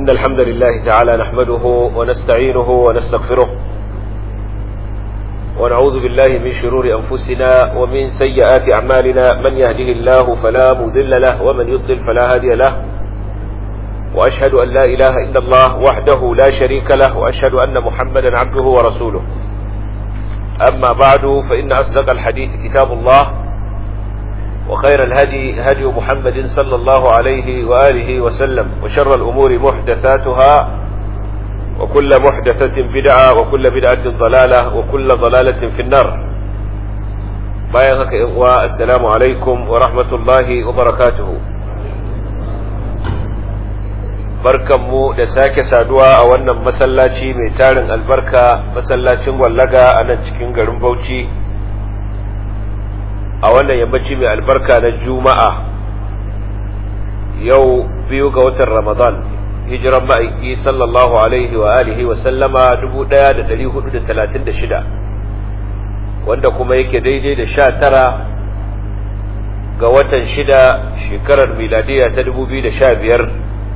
إن الحمد لله تعالى نحمده ونستعينه ونستغفره ونعوذ بالله من شرور أنفسنا ومن سيئات أعمالنا من يهده الله فلا مذل له ومن يضلل فلا هادي له وأشهد أن لا إله إلا الله وحده لا شريك له وأشهد أن محمدا عبده ورسوله أما بعد فإن أصدق الحديث كتاب الله وخير الهدي هدي محمد صلى الله عليه وآله وسلم وشر الأمور محدثاتها وكل محدثة بدعة وكل بدعة ضلالة وكل ضلالة في النار بايغك السلام عليكم ورحمة الله وبركاته barkanmu da sake saduwa a wannan masallaci mai tarin albarka masallacin wallaga a nan cikin garin bauchi a wannan yammaci mai albarka na juma'a yau biyu ga watan ramadan hijiran ma'aiki sallallahu alaihi wa alihi wa sallama 1436 wanda kuma yake daidai da sha tara ga watan shida shekarar miladiya ta 2015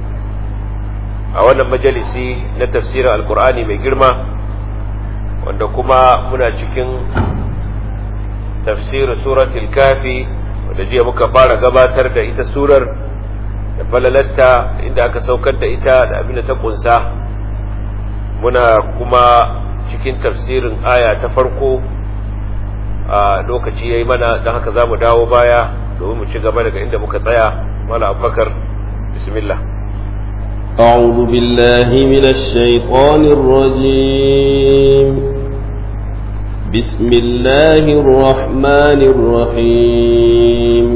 a wannan majalisi na tafsirin alkur'ani mai girma wanda kuma muna cikin tafsirin suratul kafi wanda jiya muka fara gabatar da ita surar da falalatta inda aka saukar da ita da abin da ta kunsa muna kuma cikin tafsirin aya ta farko a lokaci yayi mana don haka za mu dawo baya domin mu ci gaba daga inda muka tsaya mala abubakar bismillah أعوذ بالله من الشيطان الرجيم بسم الله الرحمن الرحيم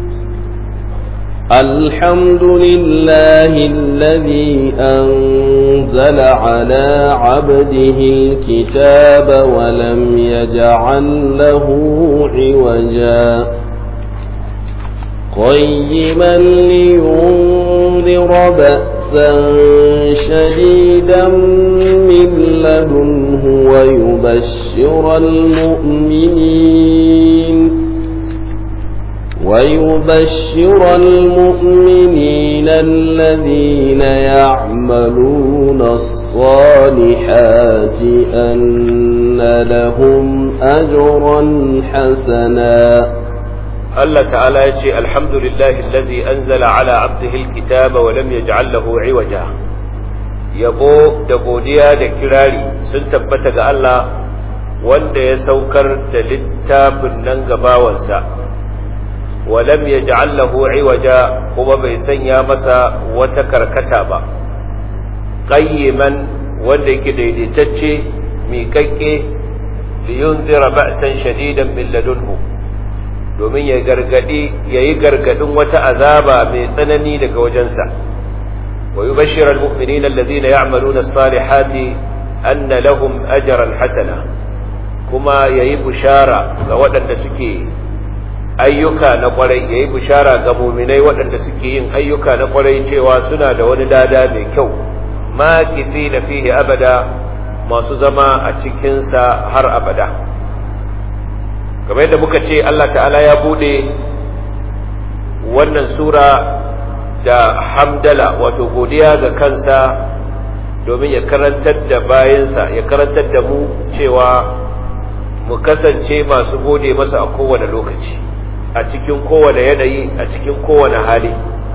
الحمد لله الذي أنزل على عبده الكتاب ولم يجعل له عوجا قيما لينذر بأسا شديدا من لدنه ويبشر المؤمنين ويبشر المؤمنين الذين يعملون الصالحات أن لهم أجرا حسنا Allah ta'ala ya ce alhamdulillahi alladhi anzala ala abdihi alkitaba wa lam yaj'al lahu iwaja yabo da godiya da kirari sun tabbata ga Allah wanda ya saukar da littafin nan gabawansa wa lam yaj'al lahu iwaja kuma bai sanya masa wata karkata ba qayyiman wanda yake daidaitacce miƙaƙƙe liyunzira ba'san shadidan min ladunhu domin ya gargadi ya yi gargadin wata azaba mai tsanani daga wajensa wa yi bashirar mu'minin allazina ya'maluna as-salihati anna lahum ajran hasana kuma yayi bushara ga waɗanda suke ayyuka na kwarai yayi bushara ga mu'minai waɗanda suke yin ayyuka na kwarai cewa suna da wani dada mai kyau ma na fihi abada masu zama a cikinsa har abada kamar yadda muka ce Allah ta'ala ya bude wannan sura da hamdala wato godiya ga kansa domin ya karantar da bayansa ya karantar da mu cewa mu kasance masu gode masa a kowane lokaci a cikin kowane yanayi a cikin kowane hali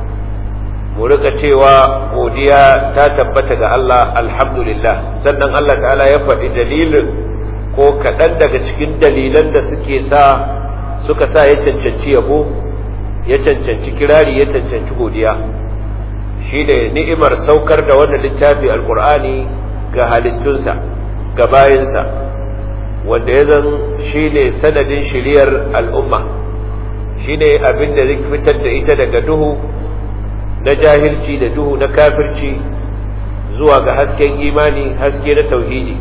mu rika cewa godiya ta tabbata ga Allah alhamdulillah sannan Allah ta'ala ya faɗi dalilin ko kaɗan daga cikin dalilan da suke sa suka sa ya cancanci yabo ya cancanci kirari ya cancanci godiya shi da ni'imar saukar da wannan littafi alkur'ani ga halittunsa ga bayansa wanda ya zan shi ne sanadin shiriyar al'umma shi ne abin da zai fitar da ita daga duhu na jahilci da duhu na kafirci zuwa ga hasken imani haske na tauhidi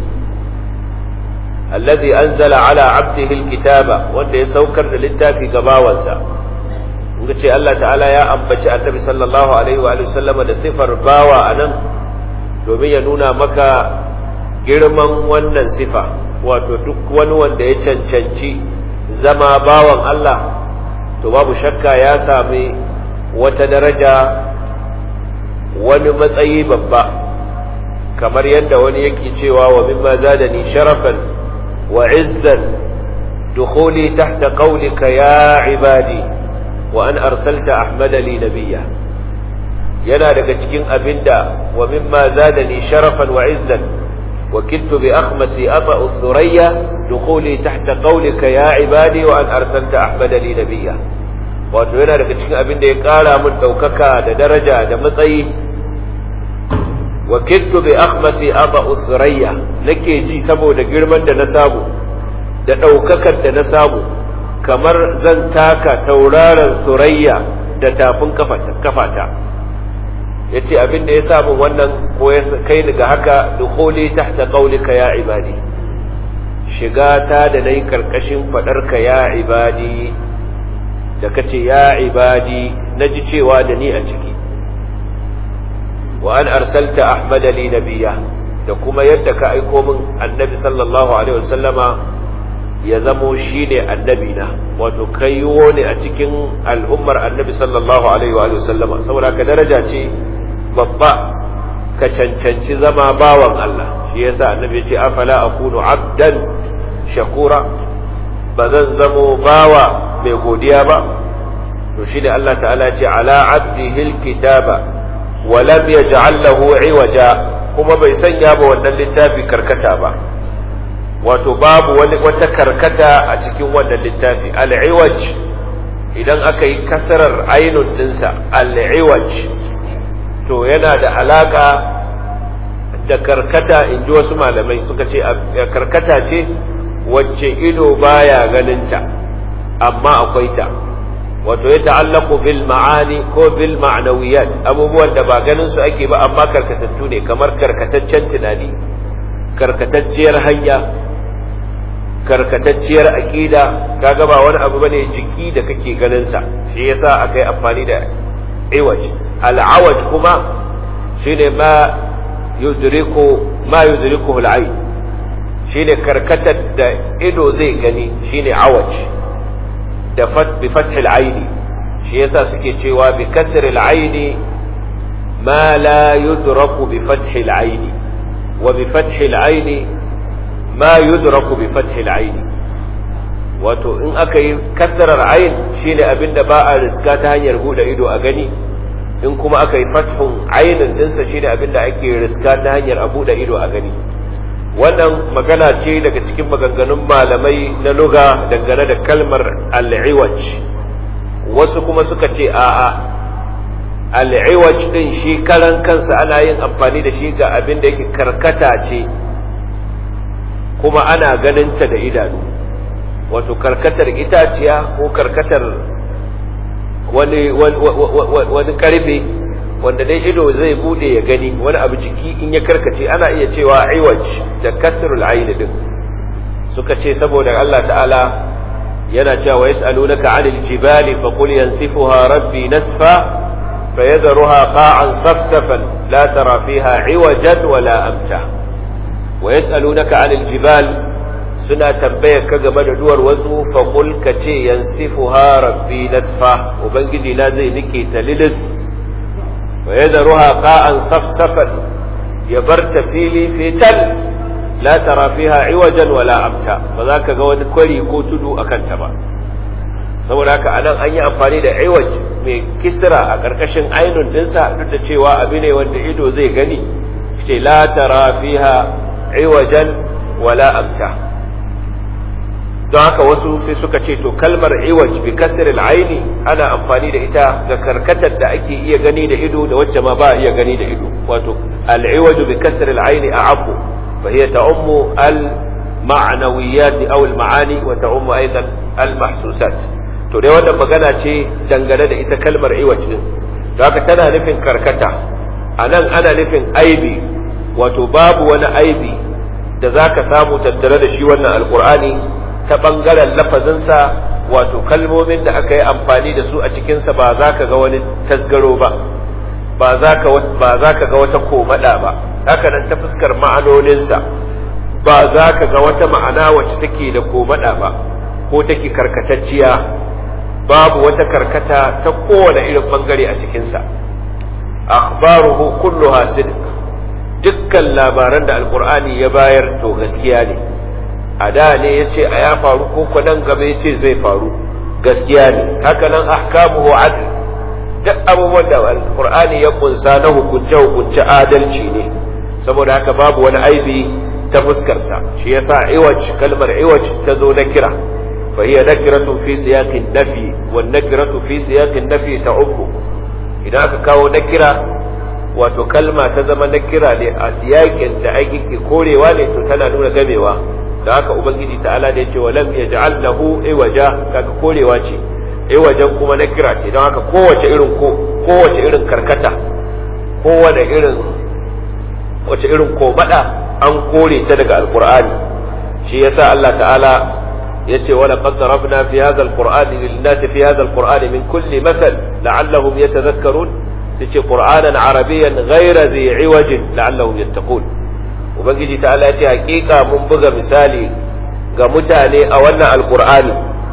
الذي أنزل على عبده الكتاب wanda ya saukar da littafi ga bawansa inda ce Allah ta'ala ya ambaci annabi sallallahu alaihi wa sallama da sifar bawa anan domin ya nuna maka girman wannan sifa wato duk wani wanda ya cancanci zama bawan Allah to babu shakka ya sami wata daraja wani matsayi babba kamar yadda wani yake cewa wa mimma zadani sharafan wa izzan dukhuli tahta qawlika ya ibadi wa an arsalta ahmada li nabiyya yana daga cikin abinda wa mimma zadani sharafan wa izzan وكدت بأخمسي أطأ الثريا دخولي تحت قولك يا عبادي وأن أرسلت أحمد لي نبيا wato yana daga cikin abin da ya ƙara min ɗaukaka da daraja da matsayi wa kittu bi akhmasi aba usrayya nake ji saboda girman da na samu da ɗaukakar da na samu kamar zan taka tauraron surayya da tafin kafata ya ce abin da ya samu wannan ko ya kai ni ga haka dukhuli tahta qawlika ya ibadi shiga ta da nayi karkashin fadarka ya ibadi da kace ya ibadi naji cewa da ni a ciki wa an arsalta ahmad li nabiyya da kuma yadda ka aiko min annabi sallallahu alaihi wasallama ya zamo shine annabi na wato kaiwo ne a cikin al'ummar annabi sallallahu alaihi wa sallama saboda ka daraja ce babba ka cancanci zama bawan Allah shi yasa annabi ya ce afala akunu abdan shakura ba zan zamo bawa mai godiya ba to shi ne Allah ta'ala ce ala abdihi alkitaba wa lam yaj'al lahu iwaja kuma bai sanya ba wannan littafi karkata ba wato babu wani wata karkata a cikin wannan littafi al-iwaj idan aka yi kasarar ainun dinsa al-iwaj to yana da alaka da karkata in ji wasu malamai suka ce karkata ce wacce ido baya ganinta amma akwai ta wato ya ta'allaku bil ma'ani ko bil ma'nawiyat abubuwan da ba ganin su ake ba amma karkatattu ne kamar karkataccen tunani karkatacciyar hanya karkatacciyar aqida kaga ba wani abu bane jiki da kake ganin sa shi yasa akai amfani da iwaj al'awaj kuma shine ma yudriku ma yudrikuhu al'ayn shine karkatar da ido zai gani shine awaj da fat bi fathil aini shi yasa suke cewa bi kasril aini ma la yudraku bi fathil aini wa bi fathil aini ma yudraku bi fathil aini wato in aka yi kasrar ain shine abinda ba a riska ta hanyar bude ido a gani in kuma aka yi fathun ainin dinsa shine abinda ake riska ta hanyar a bude ido a gani wannan magana ce daga cikin maganganun malamai na luga dangane da kalmar al'iwaj wasu kuma suka ce a'a al'iwaj din shi karan kansa ana yin amfani da shi ga abin da yake karkata ce kuma ana ganinta da idanu wato karkatar itaciya ko karkatar wani wani karfe wanda dai ido zai bude ya gani wani abu jiki in ya karkace ana iya cewa iwaj da kasrul ayn din suka ce saboda Allah ta'ala yana cewa yas'alunaka 'anil jibali faqul yansifuha rabbi nasfa fayadharuha qa'an safsafan la tara fiha iwajan wala amta wa yas'alunaka 'anil jibal suna tambayar ka game da duwar wasu faqul kace yansifuha rabbi nasfa ubangiji na zai nike ta lilis ويذرها قاء صفصفا يبرت فيلي في تل لا ترى فيها عوجا ولا أمتا فذاك قوان كوري كوتدو أكنتبا saboda haka anan an yi amfani da iwaj mai kisra a ƙarƙashin ainun dinsa duk da cewa abu ne wanda ido zai gani ce la tara fiha iwajan wala amta don haka wasu sai suka ce to kalmar iwaj bi kasr al-aini ana amfani da ita ga karkatar da ake iya gani da ido da wacce ma ba iya gani da ido wato al-iwaj bi kasr al-aini a'abu fa hiya ta'ummu al-ma'nawiyat aw al-ma'ani wa ta'ummu aidan al-mahsusat to dai wannan magana ce dangane da ita kalmar iwaj din don haka tana nufin karkata anan ana nufin aibi wato babu wani aibi da zaka samu tattare da shi wannan alqur'ani ta ɓangaren lafazinsa wato kalmomin da aka yi amfani da su a cikinsa ba za ka ga wani tasgaro ba ba za ka ga wata komada ba haka nan ta fuskar ma'anoninsa ba za ka ga wata ma'ana wacce take da komada ba ko take karkatacciya babu wata karkata ta kowane irin ɓangare a cikinsa akhbaruhu kulluha sidq dukkan labaran da alqur'ani ya bayar to gaskiya ne a da ne yace a ya faru ko ko nan gaba yace zai faru gaskiya ne haka nan ahkamuhu adl duk abubuwan da alqur'ani ya kunsa na hukunce hukunce adalci ne saboda haka babu wani aibi ta fuskarsa shi yasa iwaj kalmar iwaj ta zo na kira fa hiya nakiratu fi siyaqin nafi wan nakiratu fi siyaqin nafi ta'ubbu idan aka kawo nakira wato kalma ta zama nakira ne a siyakin da ake korewa ne to tana nuna gamewa da haka ubangiji ta'ala da yace walam yaj'al lahu iwaja kaga korewa ce iwajan kuma nakira ce don haka kowace irin ko kowace irin karkata kowace irin wace irin komada an kore ta daga alqur'ani shi yasa Allah ta'ala yace wala qad darabna fi hadha alqur'ani lin-nasi fi hadha alqur'ani min kulli mathal la'allahum yatadhakkarun sace qur'anan arabiyyan ghayra dhi 'iwajin la'allahum yattaqun ubangiji ta'ala yace hakika mun buga misali ga mutane a wannan alqur'ani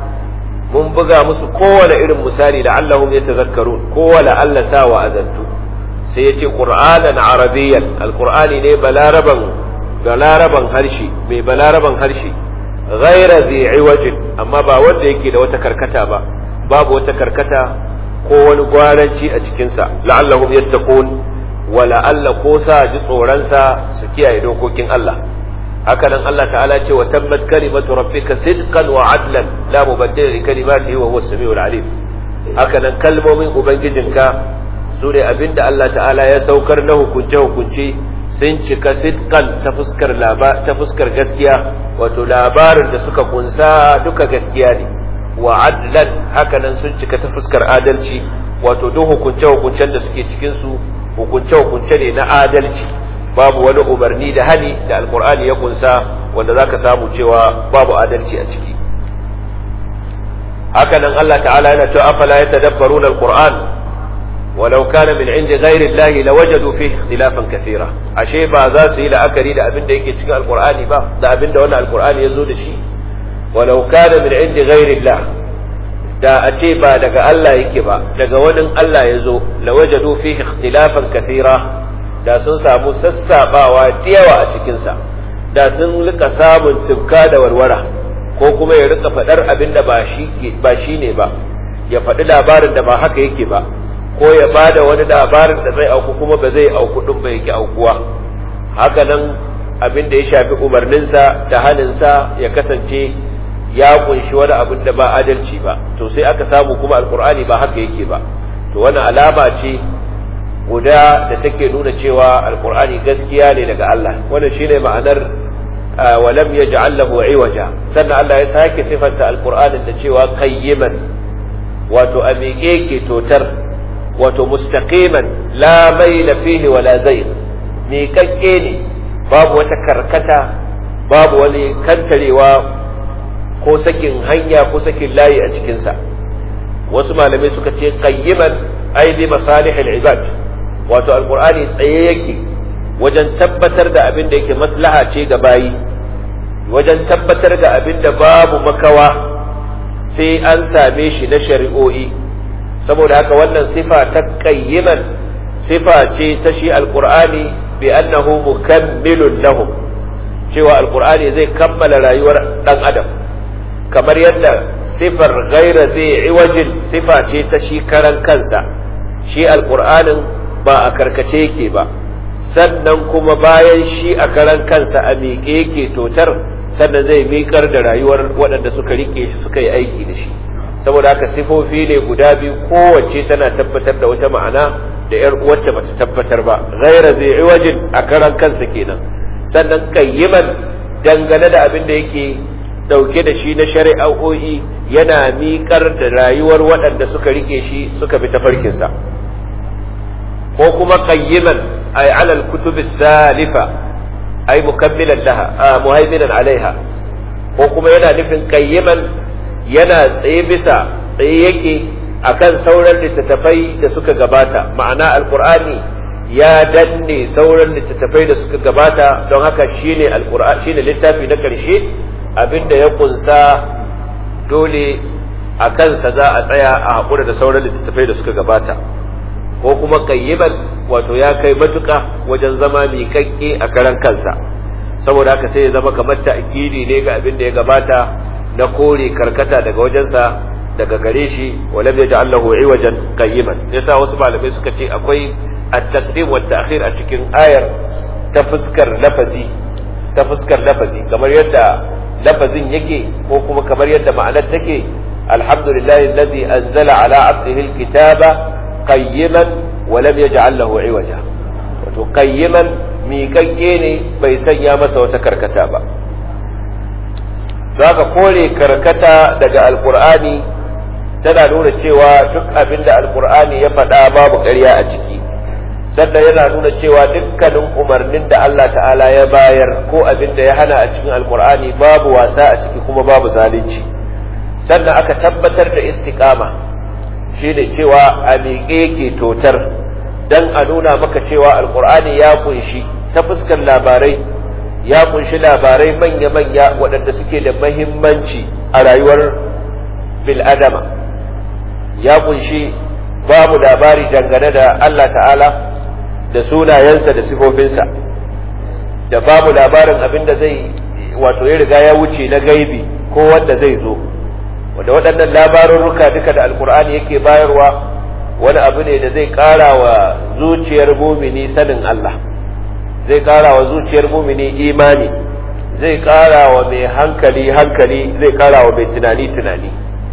mun buga musu kowane irin misali la'allahum yatadhakkarun kowane Allah sa wa azantu sai yace qur'anan arabiyyan alqur'ani ne balaraban balaraban harshe mai balaraban harshe ghaira zai iwajin amma ba wanda yake da wata karkata ba babu wata karkata ko wani gwaranci a cikinsa la'allahum yattaqun wa la'alla ko sa ji tsoronsa su kiyaye dokokin Allah haka nan Allah ta'ala ce wa tabbat kalimatu rabbika sidqan wa adlan la mubaddila li kalimatihi wa huwa as-sami'ul alim haka nan kalmomin ubangijinka su ne abinda Allah ta'ala ya saukar na hukunce hukunce sun cika sidkan ta fuskar ta fuskar gaskiya wato labarin da suka kunsa duka gaskiya ne wa adlan hakanan sun cika ta fuskar adalci wato duk hukunce hukuncen da suke cikin su hukunce hukunce ne na adalci babu wani umarni da hani da alkur'ani ya kunsa wanda zaka samu cewa babu adalci a ciki hakanan Allah ta'ala yana cewa afala yatadabbaruna alqur'an ولو كان من عند غير الله لوجدوا فيه اختلافا كثيرا ashe ba za su yi la'akari da abin da yake cikin alqur'ani ba da abin da wannan alqur'ani ya zo da shi walau kana min indi ghairi Allah da a ce ba daga Allah yake ba daga wani Allah ya zo lawajadu fihi ikhtilafan kathira da sun samu sassabawa da yawa a cikin sa da sun rika samun tibka da warwara ko kuma ya rika faɗar abin da ba shi ba shine ba ya faɗi labarin da ba haka yake ba ko ya ba da wani labarin da zai auku kuma ba zai auku ɗin ba yake aukuwa haka nan abin da ya shafi umarninsa da haninsa ya kasance ya kunshi wani abin da ba adalci ba to sai aka samu kuma alkur'ani ba haka yake ba to wani alama ce guda da take nuna cewa alkur'ani gaskiya ne daga Allah wannan shine ma'anar walam yaj'al lahu iwaja sannan Allah ya sake sifanta alkur'anin da cewa qayyiman wato a miƙe ke totar wato mustaqiman la maila fihi wala zayg miƙaƙƙe ne babu wata karkata babu wani kantarewa ko sakin hanya ko sakin layi a cikinsa wasu malamai suka ce qayyiman ai bi masalihil ibad wato alqur'ani tsaye yake wajen tabbatar da abin da yake maslaha ce ga bayi wajen tabbatar da abin da babu makawa sai an same shi na shari'o'i saboda haka wannan sifa ta qayyiman sifa ce ta shi alqur'ani bi annahu mukammilun lahum cewa alqur'ani zai kammala rayuwar dan adam kamar yadda sifar gaira zai iwajin sifa ce ta shi karan kansa shi alqur'anin ba a karkace yake ba sannan kuma bayan shi a karan kansa a miƙe yake totar sannan zai miƙar da rayuwar waɗanda suka rike shi suka yi aiki da shi saboda haka sifofi ne guda biyu kowace tana tabbatar da wata ma'ana da yar uwarta bata tabbatar ba ghaira zai iwajin a karan kansa kenan sannan qayyiman dangane da abin da yake dauke da shi na shari'o'i yana miƙar da rayuwar waɗanda suka rike shi suka bi tafarkinsa ko kuma qayyiman ay ala al-kutub salifa ay mukammilan laha muhaiminan alaiha ko kuma yana nufin qayyiman yana tsaye bisa tsaye yake akan sauran littattafai da suka gabata ma'ana alqur'ani ya danne sauran littattafai da suka gabata don haka shine alqur'ani shine littafi na karshe abinda ya kunsa dole a kansa za a tsaya a haƙura da sauran littattafai da suka gabata ko kuma qayyiban wato ya kai matuƙa wajen zama miƙaƙƙe a karan kansa saboda haka sai ya zama kamar ta'kidi ne ga abin da ya gabata na kore karkata daga wajensa daga gare shi walam yaj'al lahu iwajan qayyiman yasa wasu malamai suka ce akwai at-taqdim wa ta'khir a cikin ayar ta fuskar lafazi ta fuskar lafazi kamar yadda lafazin yake ko kuma kamar yadda ma'anar take alhamdulillahi alladhi anzala ala 'abdihi al-kitaba qayyiman wa lam yaj'al lahu iwaja wato qayyiman miƙaƙƙe ne bai sanya masa wata karkata ba zaka kore karkata daga alqur'ani tana nuna cewa duk abin da alqur'ani ya faɗa babu ƙarya a ciki sannan yana nuna cewa dukkanin umarnin da Allah ta'ala ya bayar ko abin da ya hana a cikin alkur'ani babu wasa a ciki kuma babu zalunci sannan aka tabbatar da istiqama shine cewa a miƙe ke totar dan a nuna maka cewa alkur'ani ya kunshi ta fuskar labarai ya kunshi labarai manya-manya waɗanda suke da mahimmanci a rayuwar bil'adama ya kunshi babu labari dangane da Allah ta'ala da sunayensa da sifofinsa da babu labarin abin da zai wato ya riga ya wuce na gaibi ko wanda zai zo wanda waɗannan labarurruka duka da alkur'ani yake bayarwa wani abu ne da zai ƙara wa zuciyar mumini sanin Allah zai ƙara wa zuciyar mumini imani zai ƙara wa mai hankali hankali zai ƙara wa mai tunani tunani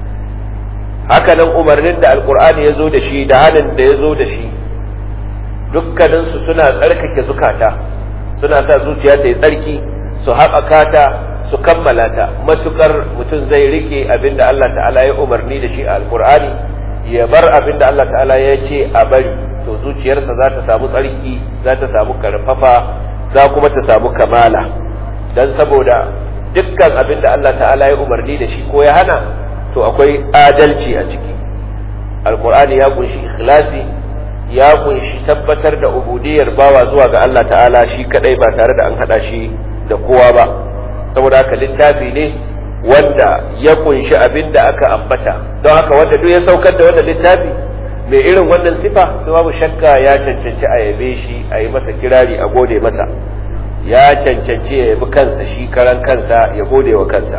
hakanan umarnin da alkur'ani ya zo da shi da halin da ya zo da shi dukkaninsu suna tsarkake zukata suna sa zuciya ta yi tsarki su haɓaka ta su kammala ta matukar mutum zai rike abin da Allah ta'ala ya umarni da shi a alkur'ani ya bar abin da Allah ta'ala ya ce a bari to zuciyarsa za ta samu tsarki za ta samu karfafa za kuma ta samu kamala don saboda dukkan abin da Allah ta'ala ya umarni da shi ko ya hana to akwai adalci a ciki alkur'ani ya kunshi ikhlasi ya kunshi tabbatar da ubudiyar bawa zuwa ga Allah ta'ala shi kadai ba tare da an hada shi da kowa ba saboda haka littafi ne wanda ya kunshi abin da aka ambata don haka wanda duk ya saukar da wannan littafi mai irin wannan sifa to babu shakka ya cancanci a yabe shi a yi masa kirari a gode masa ya cancanci ya yabi kansa shi karan kansa ya gode wa kansa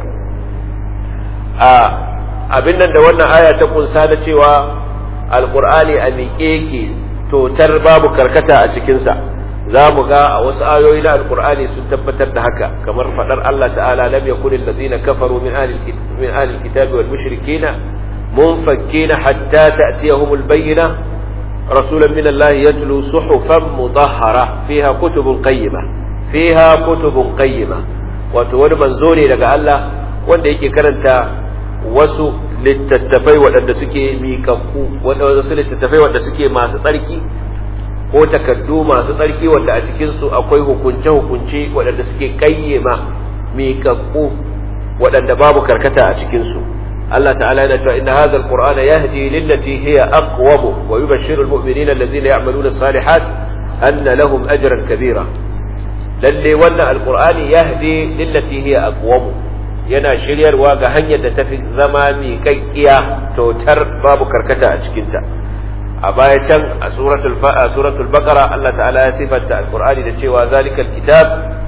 a abin nan da wannan aya ta kunsa na cewa alkur'ani a miƙe ke totar babu karkata a cikinsa za mu ga a wasu ayoyi na alkur'ani sun tabbatar da haka kamar faɗar Allah ta'ala lam yakun allazina kafaru min ahli min ahli alkitabi wal mushrikina munfakkina hatta ta'tiyahum albayyina rasulan min Allah yatlu suhufan mutahhara fiha kutubun qayyima fiha kutubun qayyima wato wani manzo ne daga Allah wanda yake karanta wasu littattafai waɗanda suke miƙaƙƙu wasu littattafai waɗanda suke masu tsarki ko takardu masu tsarki wanda a cikinsu akwai hukunce-hukunce waɗanda suke ƙayyema miƙaƙƙu waɗanda babu karkata a cikinsu Allah ta'ala yana cewa inna hadha alqur'ana yahdi lillati hiya aqwam wa yubashshiru almu'minina alladhina ya'maluna as-salihat anna lahum ajran kabira lalle wannan alqur'ani yahdi lillati hiya aqwam yana shiryarwa ga hanyar da tafi zama miƙaƙƙiya totar babu karkata a cikinta a baya can a suratul a suratul baqara Allah ta'ala ya sifanta alqur'ani da cewa zalikal kitab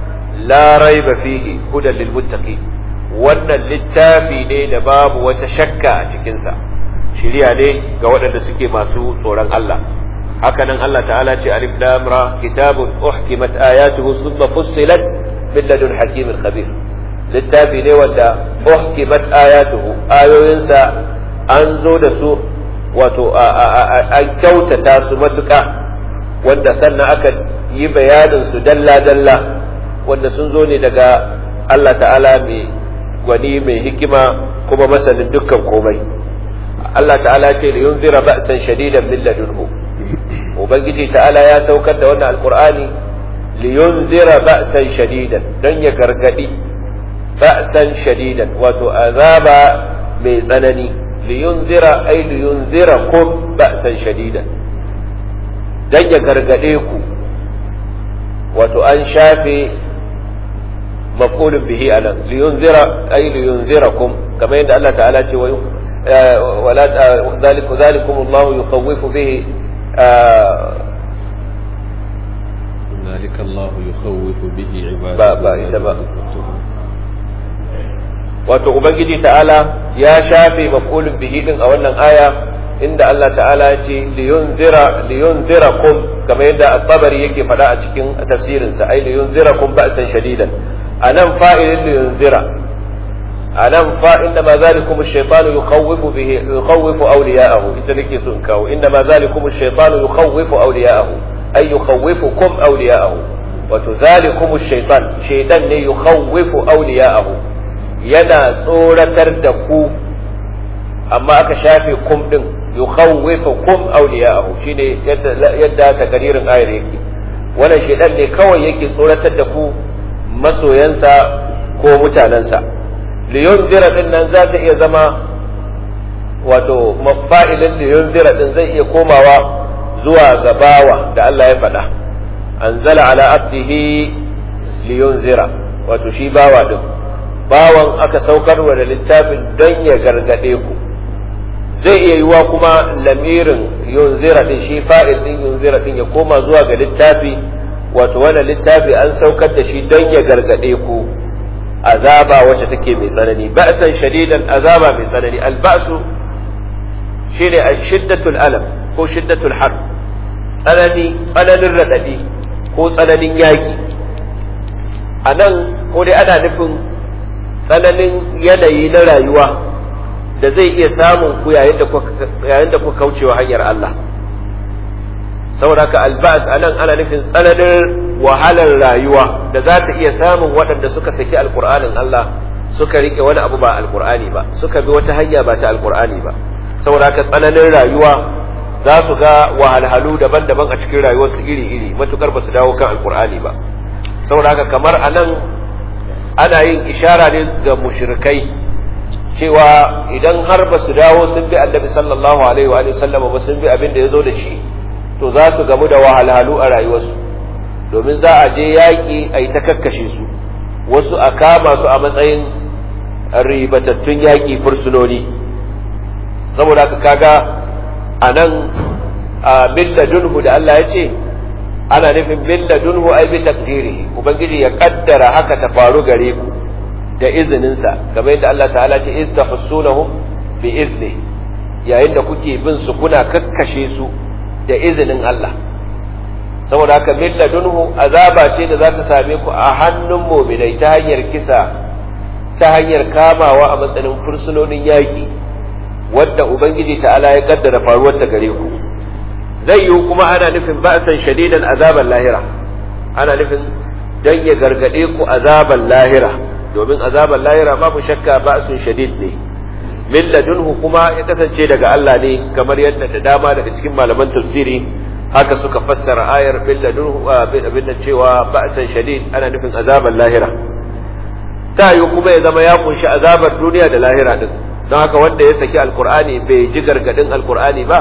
la raiba fihi hudan lil muttaqin wannan littafi ne da babu wata shakka a cikin sa shiriya ne ga waɗanda suke masu tsoron Allah haka nan Allah ta'ala ce alif lam ra kitabun uhkimat ayatuhu thumma fussilat min ladun hakimin khabir littafi ne wanda uhkimat ayatuhu ayoyinsa an zo da su wato an kyautata su matuƙa wanda sannan aka yi bayanin su dalla-dalla wanda sun zo ne daga Allah ta'ala mai gwani mai hikima kuma masanin dukkan komai Allah ta'ala ce da yunzira ba'san shadidan min ladunhu ubangiji ta'ala ya saukar da wannan alqur'ani liyunzira ba'san shadidan don ya gargadi ba'san shadidan wato azaba mai tsanani liyunzira ay liyunzirakum ba'san shadidan dan ya gargade ku wato an shafe maf'ulun bihi anan liyunzira ay liyunzirakum kamar yadda Allah ta'ala ce wa wala zalikum zalikum Allah yukhawwifu bihi ذلك الله يخوف به عباده ba ba ita ba wato ubangiji ta'ala ya shafe maf'ulun bihi din a wannan aya inda Allah ta'ala ya ce liyunzira liyunzirakum kamar yadda at-tabari yake faɗa a cikin tafsirin sa ai liyunzirakum ba'san shadidan anan fa'ilin liyunzira anan fa inda ma zalikum ash-shaytanu yukhawwifu bihi yukhawwifu awliya'ahu ita nake so in kawo inda ma zalikum ash-shaytanu yukhawwifu awliya'ahu ay yukhawwifukum awliya'ahu wato zalikum ash-shaytan shaytan ne yukhawwifu awliya'ahu yana tsoratar da ku amma aka shafe kum din yukhawwifu kum awliya'ahu shine yadda yadda takaririn ayar yake wannan shedan ne kawai yake tsoratar da ku masoyansa ko mutanensa liyunzira din nan za ta iya zama wato mafa'ilin liyunzira din zai iya komawa zuwa ga bawa da Allah ya faɗa anzala ala abdihi liyunzira wato shi bawa din bawan aka saukar wa da littafin don ya gargade ku zai iya yiwa kuma lamirin yunzira din shi fa'il din yunzira din ya koma zuwa ga littafi wato wannan littafi an saukar da shi don ya gargade ku azaba wacce take mai tsanani ba'san shadidan azaba mai tsanani alba'su shine shiddatul alam ko shiddatul har tsanani tsananin radadi ko tsananin yaki a nan ko dai ana nufin tsananin yanayi na rayuwa da zai iya samun ku yayin da ku kaucewa hanyar Allah saboda haka albas anan ana nufin tsananin wahalar rayuwa da za ta iya samun waɗanda suka saki alkur'anin Allah suka rike wani abu ba alkur'ani ba suka bi wata hanya ba ta alkur'ani ba saboda haka tsananin rayuwa za su ga wahalhalu daban-daban a cikin rayuwarsu iri-iri matukar ba su dawo kan alkur'ani ba saboda haka kamar anan ana yin ishara ne ga mushrikai cewa idan har ba su dawo sun bi annabi sallallahu alaihi wa sallam ba sun bi abin da ya zo da shi to za su gamu da wahalhalu a rayuwarsu domin za a je yaƙi a yi ta kakkashe su wasu a kama su a matsayin ribatattun yaƙi fursunoni saboda haka kaga a nan a milladunhu da Allah ya ce ana nufin milladunhu ai bi takdirihi ubangiji ya kaddara haka ta faru gare ku da izininsa kamar yadda Allah ta'ala ce iz tahussunahum bi izni yayin da kuke bin su kuna kakkashe su da izinin Allah saboda haka milladunhu azaba ce da za ta same ku a hannun mu'minai ta hanyar kisa ta hanyar kamawa a matsayin fursunonin yaƙi wadda ubangiji ta'ala ya kaddara faruwar ta gare ku zai yiwu kuma ana nufin ba'san shadidan azaban lahira ana nufin dan ya gargade ku azaban lahira domin azaban lahira babu shakka ba'sun shadid ne min ladunhu kuma ya kasance daga Allah ne kamar yadda da dama daga cikin malaman tafsiri haka suka fassara ayar min ladunhu abin cewa ba'san shadid ana nufin azaban lahira ta yi kuma ya zama ya kunshi azabar duniya da lahira din don haka wanda ya saki alkur'ani bai ji gargadin alkur'ani ba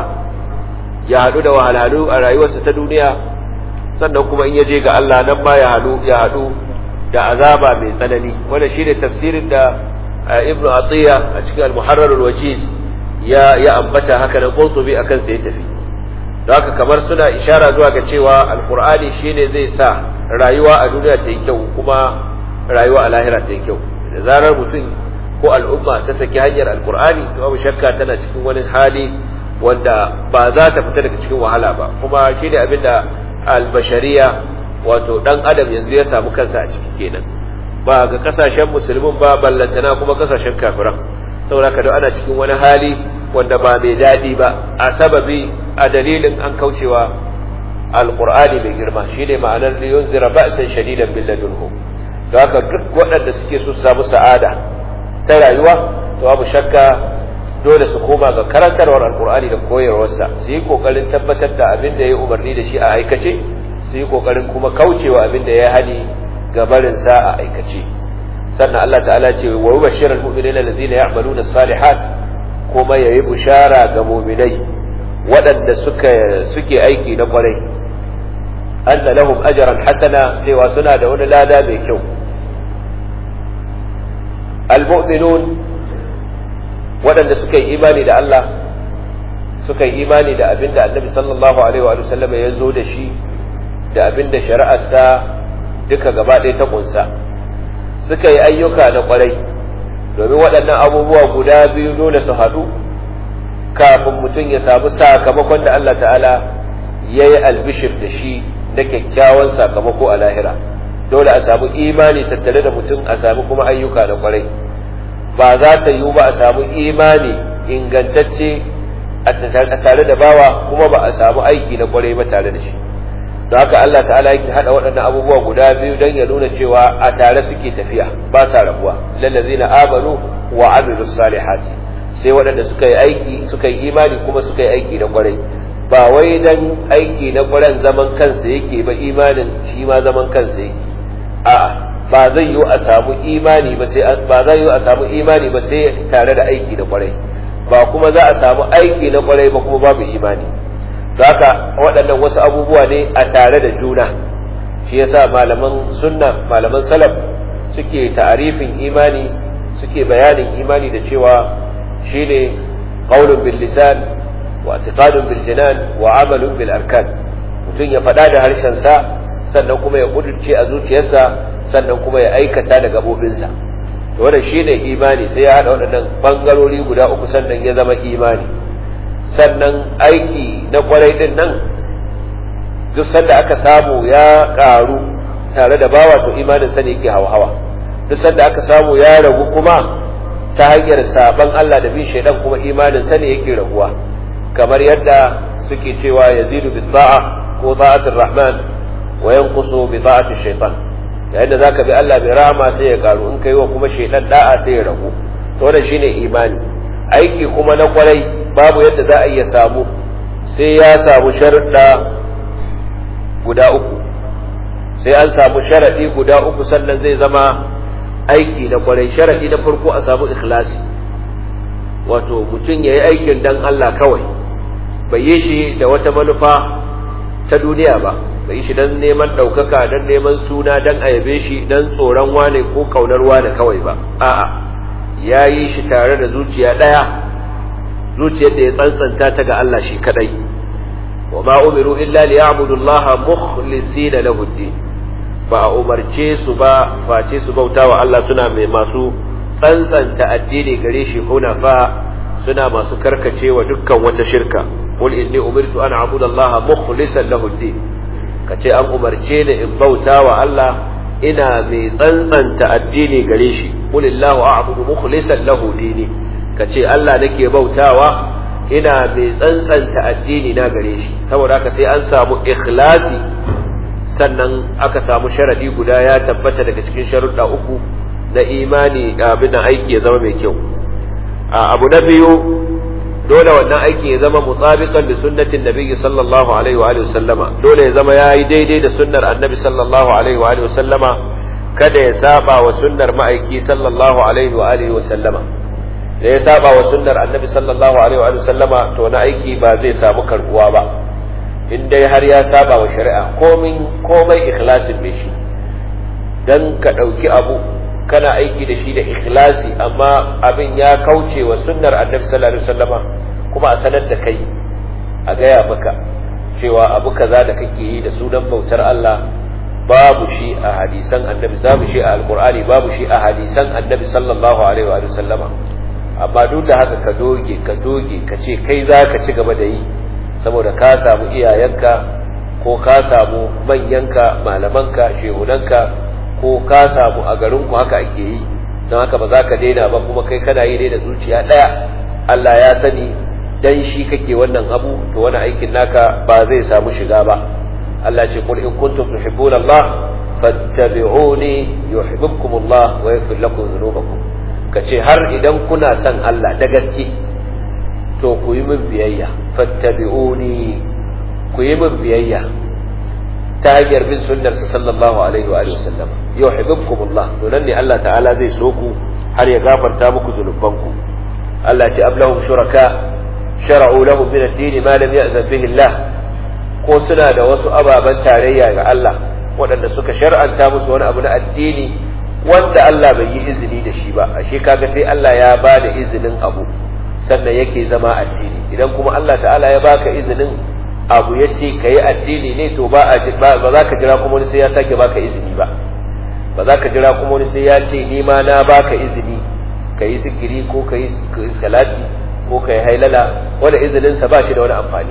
ya haɗu da wahalhalu a rayuwarsa ta duniya sannan kuma in ya je ga Allah nan ma ya haɗu ya haɗu da azaba mai tsanani wanda shi ne tafsirin da ibnu atiya a cikin al-muharrar al-wajiz ya ya ambata haka nan qurtubi akan sa ya tafi don haka kamar suna ishara zuwa ga cewa alkur'ani shine zai sa rayuwa a duniya ta yi kyau kuma rayuwa a lahira ta yi kyau da zarar mutum ko al'umma ta saki hanyar alkur'ani to babu shakka tana cikin wani hali wanda ba za ta fita daga cikin wahala ba kuma shi ne abinda albashariya wato dan adam yanzu ya samu kansa a ciki kenan ba ga kasashen musulmin ba ballantana kuma kasashen kafiran saboda haka ana cikin wani hali wanda ba mai daɗi ba a sababi a dalilin an kaucewa alqur'ani mai girma shine ma'anar liyunzira ba'san shadidan bil ladunhu da haka duk waɗanda suke so su samu sa'ada ta rayuwa to babu shakka dole su koma ga karantarwar alkur'ani da koyarwarsa su yi kokarin tabbatar da abin da ya umarni da shi a aikace su yi kokarin kuma kaucewa abin da ya hani ga barin sa a aikace sannan Allah ta'ala ce wa yubashshirul mu'minina allazina ya'maluna salihat kuma yayi bushara ga mu'minai waɗanda suka suke aiki na kwarai anna lahum ajran hasana cewa suna da wani lada mai kyau al-mu'minun waɗanda suka yi imani da Allah suka yi imani da abin da annabi sallallahu alaihi wa sallam ya zo da shi da abin da shari'arsa duka gaba ɗaya ta kunsa suka yi ayyuka na kwarai domin waɗannan abubuwa guda biyu dole su haɗu kafin mutum ya samu sakamakon da Allah ta'ala ya yi albishir da shi na kyakkyawan sakamako a lahira dole a samu imani tattare da mutum a samu kuma ayyuka na kwarai ba za ta yiwu ba a samu imani ingantacce a tare da bawa kuma ba a samu aiki na kwarai ba tare da shi don haka Allah ta'ala yake hada waɗannan abubuwa guda biyu don ya nuna cewa a tare suke tafiya ba sa rabuwa lallazina amanu wa amilus salihati sai waɗanda suka yi aiki suka yi imani kuma suka yi aiki na kwarai ba wai dan aiki na kwaran zaman kansa yake ba imanin shi ma zaman kansa yake a'a ba zai yiwu a samu imani ba sai ba zai yiwu a samu imani ba sai tare da aiki na kwarai ba kuma za a samu aiki na kwarai ba kuma babu imani haka waɗannan wasu abubuwa ne a tare da juna shi yasa malaman sunna malaman salaf suke ta'arifin imani suke bayanin imani da cewa shine qaulun bil lisan wa i'tiqadun bil jinan wa amalun bil arkan mutum ya faɗa da harshen sa sannan kuma ya kudurce a zuciyarsa sannan kuma ya aikata da gabobinsa to wannan shine imani sai ya hada waɗannan bangarori guda uku sannan ya zama imani sannan aiki na kwarai din nan duk sanda aka samu ya karu tare da bawa to imanin sa ne yake hawa duk sanda aka samu ya ragu kuma ta hanyar saban Allah da bin shaidan kuma imanin sa ne yake raguwa kamar yadda suke cewa yazidu bi ta'a ko ta'atir rahman wa yanqusu bi ta'ati shaytan yayin da zaka bi Allah bi rahama sai ya karu in kai wa kuma shaidan da'a sai ya ragu to wannan shine imani aiki kuma na kwarai babu yadda za a iya samu sai ya samu sharuɗa guda uku sai an samu sharaɗi guda uku sannan zai zama aiki na kwarai sharaɗi na farko a samu ikhlasi wato mutum ya yi aikin dan Allah kawai bai yi shi da wata manufa ta duniya ba bai yi shi don neman ɗaukaka don neman suna don ayabe shi don tsoron wane ko ƙaunar wane kawai ba a'a ya yi shi tare da zuciya ɗaya zuciyar da ya tsantsanta ta ga Allah shi kadai wa ma umiru illa li ya'budu Allah mukhlisina lahu ad ba a umarce su ba face su bauta wa Allah suna mai masu tsantsanta addini gare shi hunafa suna masu karkacewa dukkan wata shirka qul inni umirtu an a'budu Allah mukhlisan lahu ad kace an umarce ni in bauta wa Allah ina mai tsantsanta addini gare shi qul illahu a'budu mukhlisan lahu dini ka ce Allah nake bautawa ina mai tsantsanta addini na gare shi saboda haka sai an samu ikhlasi sannan aka samu sharadi guda ya tabbata daga cikin sharuɗa uku na imani abin da aiki ya zama mai kyau abu na biyu dole wannan aiki ya zama mutabiqan da sunnatin nabiyyi sallallahu alaihi wa alihi sallama dole ya zama yayi daidai da sunnar annabi sallallahu alaihi wa alihi sallama kada ya saba wa sunnar ma'aiki sallallahu alaihi wa alihi sallama da ya saba wa sunnar annabi sallallahu alaihi wa sallama to na aiki ba zai samu karbuwa ba in dai har ya saba wa shari'a komin komai ikhlasin mai shi dan ka dauki abu kana aiki da shi da ikhlasi amma abin ya kauce wa sunnar annabi sallallahu alaihi wasallama kuma a sanar da kai a gaya maka cewa abu kaza da kake yi da sunan bautar Allah babu shi a hadisan annabi babu shi a alqur'ani babu shi a hadisan annabi sallallahu alaihi wa sallama amma duk da haka ka doge ka doge ka ce kai za ka ci gaba da yi saboda ka samu iyayenka ko ka samu manyanka malamanka shehunanka ko ka samu a garinku haka ake yi don haka ba za ka daina ba kuma kai kana yi ne da zuciya ɗaya Allah ya sani dan shi kake wannan abu to wani aikin naka ba zai samu shiga ba Allah ce qul in kuntum tuhibbuna Allah fattabi'uni yuhibbukum Allah wa yaghfir lakum dhunubakum kace har idan kuna son Allah da gaske to ku yi min biyayya fattabi'uni ku yi min biyayya ta hanyar bin sunnarsa sallallahu alaihi wa alihi wasallam yuhibbukumullah to nan ne Allah ta'ala zai so ku har ya gafarta muku zunubanku Allah ce ablahum shuraka shar'u lahum min ad-din ma lam ya'zan bihi Allah ko suna da wasu ababan tarayya ga Allah waɗanda suka shar'anta musu wani abu na addini wanda Allah bai yi izini da shi ba ashe kaga sai Allah ya ba da izinin abu sannan yake zama addini idan kuma Allah ta'ala ya baka izinin abu ya ce ka yi addini ne to ba za ka jira kuma wani sai ya sake baka izini ba ba za ka jira kuma wani sai ya ce ni ma na baka izini ka yi zikiri ko ka yi salati ko ka yi hailala wanda izininsa ba shi da wani amfani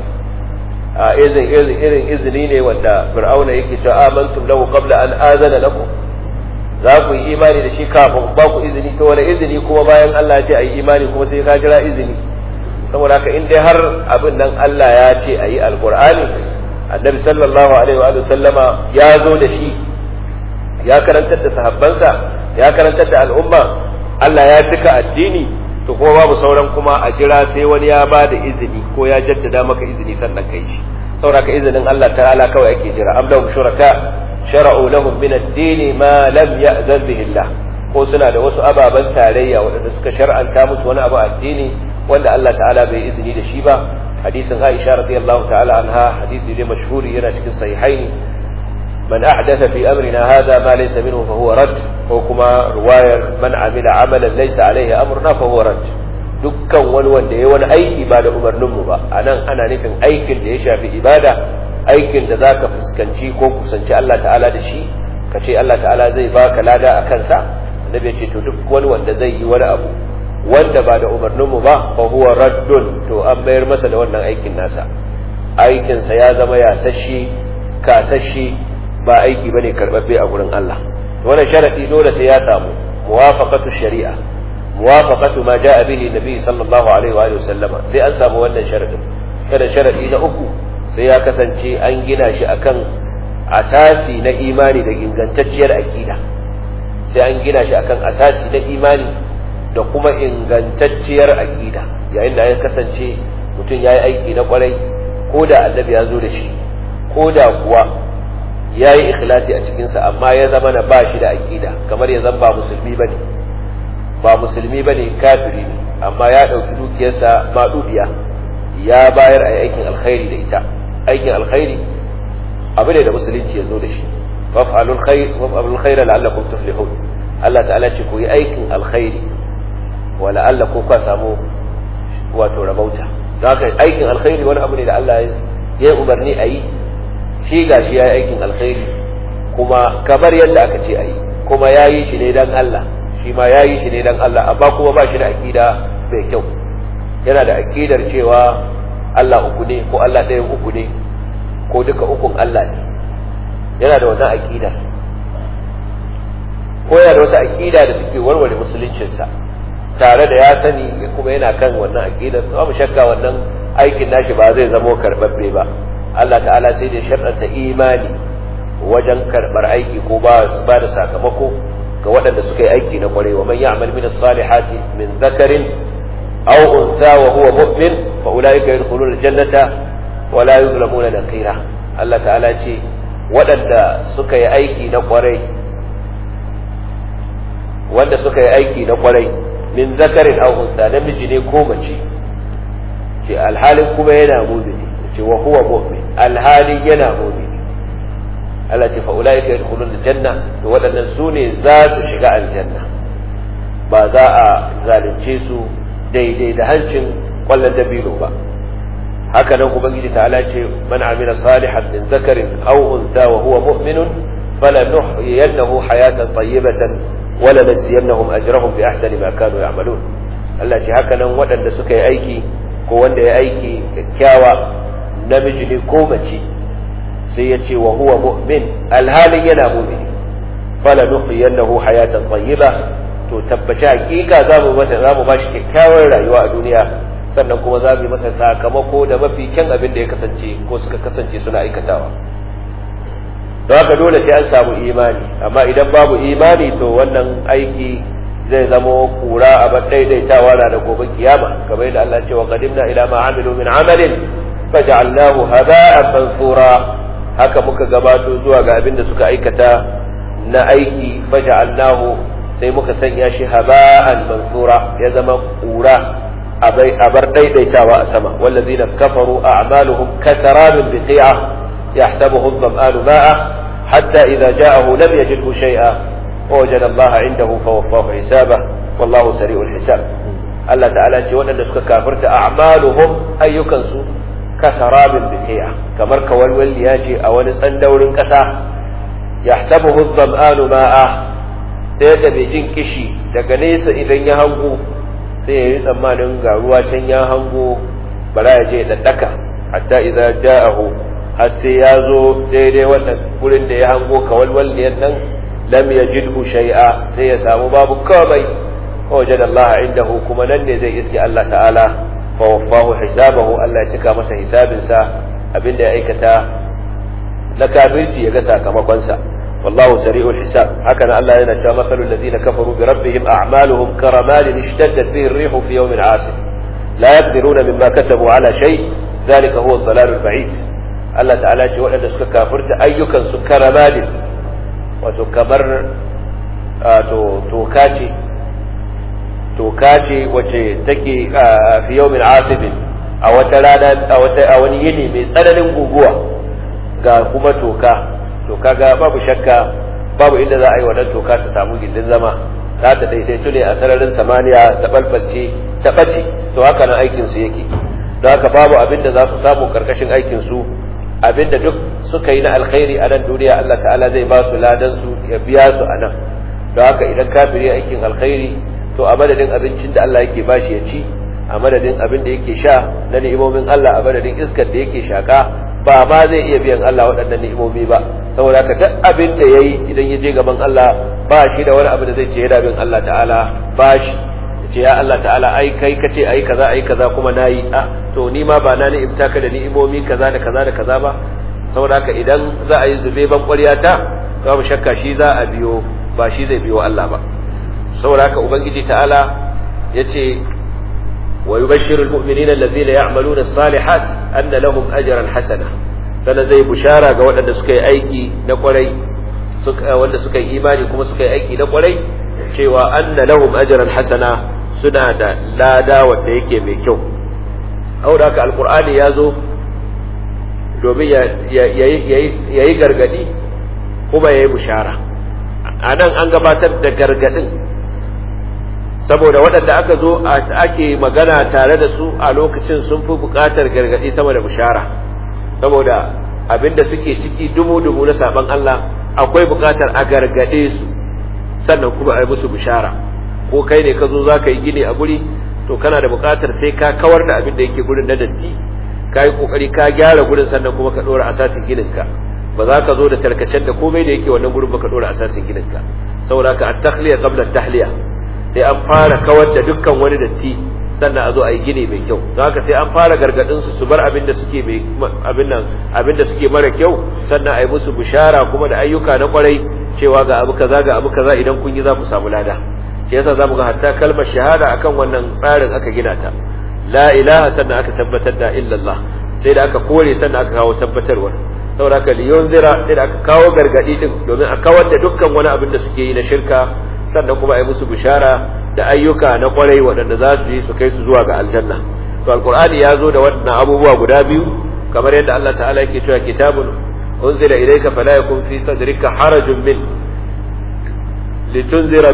a irin izini ne wanda fir'auna yake cewa amantum lahu qabla an azana lakum za ku yi imani da shi kafin ba ku izini to wani izini kuma bayan Allah ya ce ayi imani kuma sai ka jira izini saboda haka in dai har abin nan Allah ya ce ayi alqur'ani annabi sallallahu alaihi wa sallama ya zo da shi ya karantar da sahabbansa ya karantar da al'umma Allah ya cika addini to kuma babu sauran kuma a jira sai wani ya ba da izini ko ya jaddada maka izini sannan kai shi saboda ka izinin Allah ta'ala kawai ake jira am lahum shuraka shara'u lahum min ad-din ma lam ya'zan bihi Allah ko suna da wasu ababan tarayya waɗanda suka shar'anta musu wani abu addini wanda Allah ta'ala bai izini da shi ba hadisin Aisha radiyallahu ta'ala anha hadisi ne mashhuri yana cikin sahihaini من أحدث في أمرنا هذا ما ليس منه فهو رد وكما رواية من عمل عملا ليس عليه أمرنا فهو رد dukkan wani wanda ya wani aiki ba da umarninmu ba a nan ana nufin aikin da ya shafi ibada aikin da za ka fuskanci ko kusanci Allah ta'ala da shi ka ce Allah ta'ala zai baka lada a kansa annabi ya ce to duk wani wanda zai yi wani abu wanda ba da umarninmu ba fa huwa raddun to an mayar masa da wannan aikin nasa aikinsa ya zama yasashi kasashe ba aiki bane karbabbe a gurin Allah wannan sharadi dole sai ya samu muwafaqatu shari'a muwafaqatu ma jaa bihi nabi sallallahu alaihi wa alihi wasallama sai an samu wannan sharadin kada sharadi na uku sai ya kasance an gina shi akan asasi na imani da ingantacciyar aqida sai an gina shi akan asasi na imani da kuma ingantacciyar aqida yayin da ya kasance mutum yayi aiki na kwarai ko da annabi ya zo da shi ko da kuwa ya yi ikhlasi a cikinsa amma ya zama na ba shi da aƙida kamar ya zama ba musulmi ba ne ba musulmi ba ne kafiri ne amma ya ɗauki dukiyarsa maɗuɗiya ya bayar a aikin alkhairi da ita aikin alkhairi abu ne da musulunci ya zo da shi waf'alul khair la'allakum tuflihun Allah ta'ala ce ku yi aikin alkhairi wa la'allakum ka samu wato rabauta don haka aikin alkhairi wani abu ne da Allah ya yi umarni a yi shi ga shi ya yi aikin alkhairi kuma kamar yadda aka ce a yi kuma ya yi shi ne don Allah shi ma ya yi shi ne don Allah amma kuma ba shi da aƙida mai kyau yana da aƙidar cewa Allah uku ne ko Allah ɗaya uku ne ko duka ukun Allah ne yana da wannan aƙidar ko yana da wata aƙida da take warware musuluncinsa tare da ya sani kuma yana kan wannan aƙidar babu shakka wannan aikin nashi ba zai zamo karɓaɓɓe ba Allah ta'ala sai da sharɗanta imani wajen karɓar aiki ko ba da sakamako ga waɗanda suka yi aiki na ƙwarai wa man ya'mal min as-salihati min dhakarin aw untha wa huwa mu'min fa ulaika yadkhuluna al-jannata wa la yuzlamuna naqira Allah ta'ala ce waɗanda suka yi aiki na ƙwarai wanda suka yi aiki na ƙwarai min zakarin aw untha namiji ne ko mace ce alhalin kuma yana mumini ce wa huwa mu'min alhali yana mu'min Allah ce fa ulaika yadkhulun aljanna to wadannan su ne za su shiga aljanna ba za a zalunce su daidai da hancin kwallon dabino ba haka nan ubangiji ta'ala ce man amila salihan min zakarin aw untha wa huwa mu'minun falanuhyiyannahu hayatan tayyibatan wa lanajziyannahum ajrahum bi ahsani ma kanu ya'malun Allah ce haka nan waɗanda suka yi aiki ko wanda ya aiki kyakkyawa namiji ne ko mace sai ya ce wa huwa mu'min alhalin yana mu'mini fala nuhyiyannahu hayatan tayyiba to tabbaci hakika za mu masa za mu ba shi kyakkyawar rayuwa a duniya sannan kuma za mu yi masa sakamako da mafi kyan abin da ya kasance ko suka kasance suna aikatawa don haka dole sai an samu imani amma idan babu imani to wannan aiki zai zama kura a bar daidaitawa na da gobe kiyama kamar yadda Allah ce wa qadimna ila ma amilu min amalin faj'alnahu haba'an mansura haka muka gabato zuwa ga abin da suka aikata na aiki faj'alnahu sai muka sanya shi haba'an mansura ya zama kura a bar daidaitawa a sama wallazina kafaru a'maluhum kasarabin biqi'a yahsabuhu adh-dhama'anu ma'a hatta idza ja'ahu lam yajidhu shay'a ووجد الله عنده فوفاه حسابه والله سريع الحساب Allah ta'ala ce waɗanda suka kafirta a'maluhum ayyukansu kasarabin bikiya kamar kawalwalliya ce a wani tsandaurin ƙasa yahsabuhu dhama'anu ma'a ɗaya da mai jin kishi daga nesa idan ya hango sai ya yi tsammanin ga ruwa can ya hango bara ya je daddaka hatta idza ja'ahu har sai ya zo daidai wannan gurin da ya hango kawalwalliyan nan lam yajidhu shay'a sai ya samu babu komai wajad Allah indahu kuma nan ne zai iske Allah ta'ala fa waffahu hisabahu Allah ya cika masa hisabinsa abinda ya aikata na kafirci ya ga sakamakon sa wallahu sari'ul hisab haka nan Allah yana cewa masalul ladina kafaru bi rabbihim a'maluhum karamalin ishtaddat bihi ar-rihu fi yawmin 'asif la yaqdiruna mimma kasabu ala shay dhalika huwa ad-dalalul ba'id Allah ta'ala ce waɗanda suka kafirta ayyukan su karamalin wato kamar to toka ce toka ce wacce take fi yawmin asibin a wata rana a wata a wani yini mai tsananin guguwa ga kuma toka to kaga babu shakka babu inda za a yi wannan toka ta samu gindin zama za ta daidaitu ne a sararin samaniya ta balbalce ta ɓace to haka nan aikin su yake don haka babu abin da za su samu karkashin aikin su abin da duk suka yi na alkhairi a nan duniya Allah ta'ala zai ba su ladan su ya biya su a nan don haka idan kafiri aikin alkhairi to a madadin abincin da Allah yake bashi ya ci a madadin abin da yake sha na ni'imomin Allah a madadin iskar da yake shaka ba ma zai iya biyan Allah waɗannan ni'imomi ba saboda haka duk abin da yayi idan ya je gaban Allah ba shi da wani abu da zai ce yana bin Allah ta'ala ba shi ce ya Allah ta'ala ai kai kace ai kaza ai kaza kuma nayi a to ni ma ba na ni ibta ka da ni'imomi kaza da kaza da kaza ba saboda haka idan za a yi zube ban ƙwaryata babu shakka shi za a biyo ba shi zai biyo Allah ba saboda haka ubangiji ta'ala yace wa yubashshirul mu'minina alladhina ya'maluna as-salihat anna lahum ajran hasana sana zai bushara ga waɗanda suka yi aiki na kwarai suka wanda suka yi imani kuma suka yi aiki na kwarai cewa anna lahum ajran hasana suna da lada wanda yake mai kyau saboda haka alqur'ani ya zo domin ya yi gargadi kuma ya yi bushara a nan an gabatar da gargadin saboda waɗanda aka zo ake magana tare da su a lokacin sun fi buƙatar gargaɗi sama da bishara saboda abinda suke ciki dumu-dumu na saban Allah akwai buƙatar a gargaɗe su sannan kuma a yi musu bishara ko kai ne ka zo za ka yi gini a guri to kana da buƙatar sai ka kawar da abin da yake gurin na datti ka yi ƙoƙari ka gyara gurin sannan kuma ka ɗora asasin gininka ba za ka zo da tarkacen da komai da yake wannan gurin ba ka ɗora asasin gininka saboda ka at-tahliya qabla at-tahliya sai an fara kawar da dukkan wani datti sannan a zo a yi gini mai kyau don haka sai an fara gargadin su su bar abin da suke mai abin nan abin da suke mara kyau sannan a yi musu bishara kuma da ayyuka na kwarai cewa ga abu kaza ga abu kaza idan kun yi za ku samu lada shi yasa zamu ga hatta kalmar shahada akan wannan tsarin aka gina ta la ilaha sannan aka tabbatar da illallah sai da aka kore sannan aka kawo tabbatarwa saboda haka liyunzira sai da aka kawo gargadi din domin a kawar da dukkan wani abin da suke yi na shirka sannan kuma a yi musu bishara da ayyuka na kwarai waɗanda za su yi su kai su zuwa ga aljanna to alqur'ani ya zo da waɗannan abubuwa guda biyu kamar yadda Allah ta'ala yake cewa kitabun unzila ilayka fala yakun fi sadrika harajun min litunzira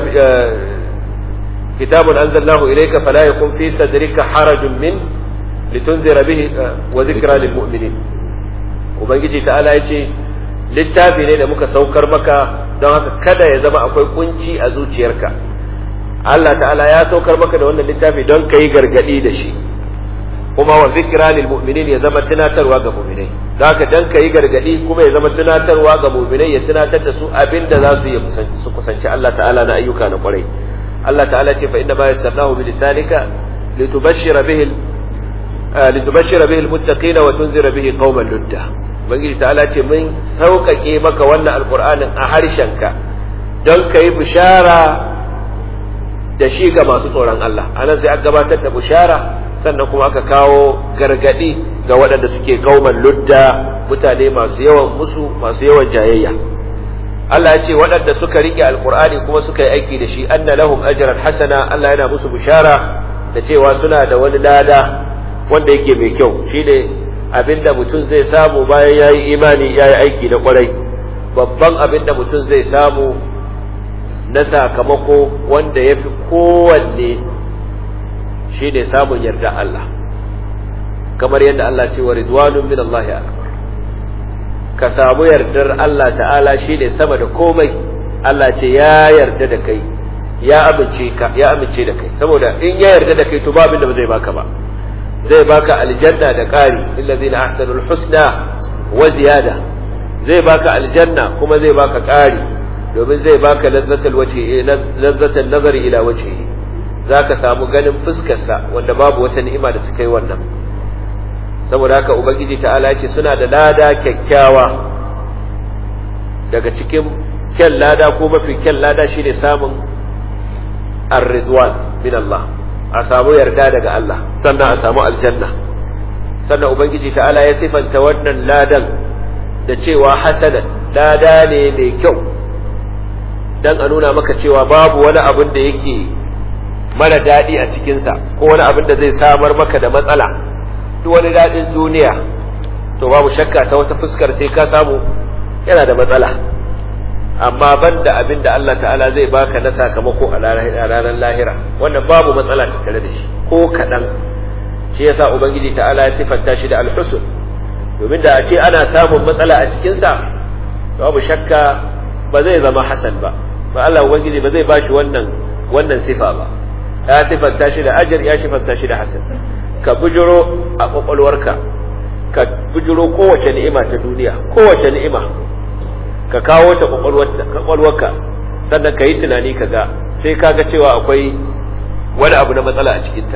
kitabun anzalnahu ilayka fala yakun fi sadrika harajun min litunzira bihi wa dhikra lil mu'minin ubangiji ta'ala yace littafi ne da muka saukar maka don haka kada ya zama akwai kunci a zuciyarka Allah ta'ala ya saukar maka da wannan littafi don ka yi gargadi da shi kuma wa zikra lil mu'minin ya zama tunatarwa ga mu'minai don haka dan ka yi gargadi kuma ya zama tunatarwa ga mu'minai ya tunatar da su abinda za su yi su kusanci Allah ta'ala na ayyuka na kwarai Allah ta'ala ce fa inna ma yassarnahu bi lisanika litubashshira bihi litubashshira bihi almuttaqina wa tunzira bihi qauman ludda ubangiji ta'ala ce mun sauƙaƙe maka wannan alƙur'anin a harshenka don ka yi bishara da shi ga masu tsoron Allah anan sai aka gabatar da bishara sannan kuma aka kawo gargadi ga waɗanda suke kauman ludda mutane masu yawan musu masu yawan jayayya Allah ya ce waɗanda suka rike alƙur'ani kuma suka yi aiki da shi anna lahum ajran hasana Allah yana musu bishara da cewa suna da wani lada wanda yake mai kyau shine abinda mutum zai samu bayan ya yi imani ya yi aiki na kwarai babban abinda mutum zai samu na sakamako wanda ya fi kowanne shine samun yarda Allah kamar yadda Allah ce wa ridwanun min Allah akbar ka samu yardar Allah ta'ala shine sama da komai Allah ce ya yarda da kai ya amince ka ya amince da kai saboda in ya yarda da kai to ba abin da ba zai baka ba zai baka aljanna da ƙari lillazina ahsanul husna wa ziyada zai baka aljanna kuma zai baka ƙari domin zai baka lazzatul wajhi lazzatul nazari ila wajhihi zaka samu ganin fuskarsa wanda babu wata ni'ima da ta kai wannan saboda haka ubangiji ta'ala ce suna da lada kyakkyawa daga cikin kyan lada ko mafi kyan lada shine samun ar-ridwan min Allah a samu yarda daga Allah sannan a samu aljanna sannan ubangiji ta'ala ya sifanta wannan ladan da cewa hasanan lada ne mai kyau dan a nuna maka cewa babu wani abin da yake mara daɗi a cikinsa ko wani abin da zai samar maka da matsala duk wani daɗin duniya to babu shakka ta wata fuskar sai ka samu yana da matsala amma banda abin da Allah ta'ala zai baka na sakamako a ranar lahira wannan babu matsala tattare da shi ko kaɗan shi yasa ubangiji ta'ala ya sifanta shi da alhusun domin da a ce ana samun matsala a cikinsa babu shakka ba zai zama hasan ba ba Allah ubangiji ba zai bashi wannan wannan sifa ba ya sifanta shi da ajir ya sifanta shi da hasan ka bujuro a kwakwalwarka ka bujuro kowace ni'ima ta duniya kowace ni'ima ka kawo ta kwakwalwarka sannan ka yi tunani ka ga sai ka ga cewa akwai wani abu na matsala a cikinta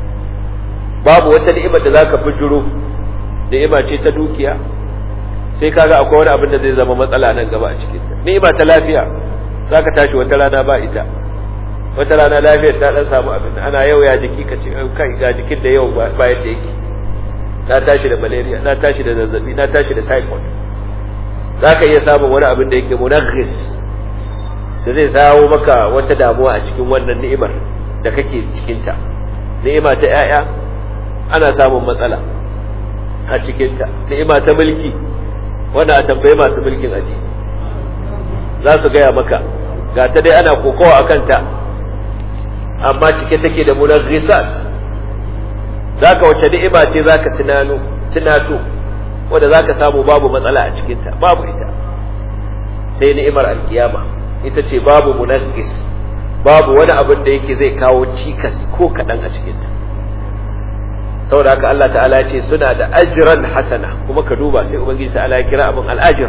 babu wata ni'imar da za ka bujuro ni'ima ce ta dukiya sai ka ga akwai wani abin da zai zama matsala nan gaba a cikinta ni'ima ta lafiya za ka tashi wata rana ba ita wata rana lafiyar ta dan samu abin ana yau ya jiki ka ce kai ga jikin da yau ba yadda yake na tashi da malaria na tashi da zazzabi na tashi da typhoid za ka iya samun wani abin da yake munaghis da zai sawo maka wata damuwa a cikin wannan ni'imar da kake cikinta ni'ima ta 'ya'ya ana samun matsala a cikinta ni'ima ta mulki wanda a tambayi masu mulkin aji za su gaya maka ga ta dai ana kokowa a kanta amma cike take da munaghisat zaka wace ni'ima ce zaka tunano tunato wanda zaka samu babu matsala a cikinta babu ita sai ni'imar alkiyama ita ce babu munaghis babu wani abin da yake zai kawo cikas ko kaɗan a cikinta saboda haka Allah ta'ala ce suna da ajran hasana kuma ka duba sai ubangiji ta'ala ya kira abin al'ajir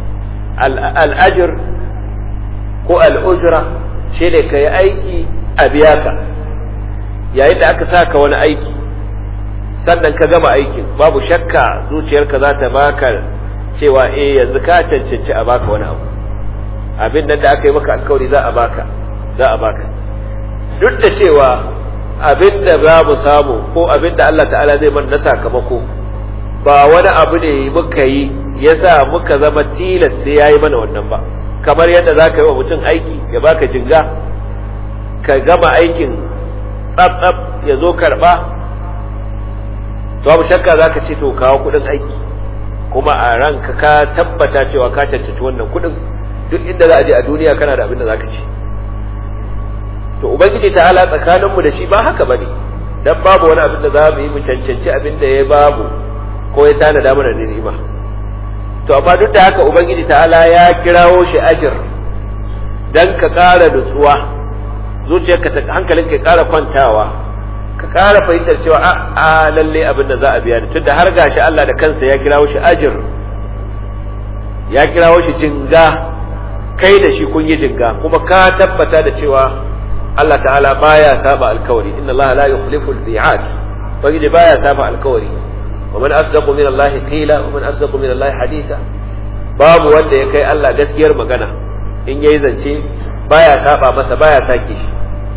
al'ajir ko al'ujra shi ne ka yi aiki a biya ka yayin da aka saka wani aiki sannan ka gama aikin babu shakka zuciyarka za ta baka cewa eh yanzu ka cancanci a baka wani abu abin nan da aka yi maka alkawari za a baka za a baka duk da cewa abin da za mu samu ko abin da Allah ta'ala zai mana na sakamako ba wani abu ne muka yi yasa muka zama tilas sai yayi mana wannan ba kamar yadda za ka yi wa mutum aiki ya baka jinga ka gama aikin tsaf ya zo karba to abu shakka za ka ce to kawo kudin aiki kuma a ranka ka tabbata cewa ka cancanci wannan kudin duk inda za a je a duniya kana da abin da za ka ci to ubangiji ta ala tsakaninmu da shi ba haka bane dan babu wani abin da za mu yi mu cancanci abin da ya babu ko ya tanada mana da ni'ima to amma duk da haka ubangiji ta ala ya kirawo shi ajir dan ka ƙara nutsuwa zuciyarka ta hankalinka ya ƙara kwantawa ka ƙara fahimtar cewa a a lalle abin da za a biya ni tunda har gashi Allah da kansa ya kirawo shi ajir ya kirawo shi jinga kai da shi kun yi jinga kuma ka tabbata da cewa Allah ta'ala baya saba alkawari inna Allah la yukhlifu al-mi'ad bagide baya saba alkawari wa man asdaqu min Allah qila wa man asdaqu min Allah haditha babu wanda ya kai Allah gaskiyar magana in yayi zance baya saba masa baya sake shi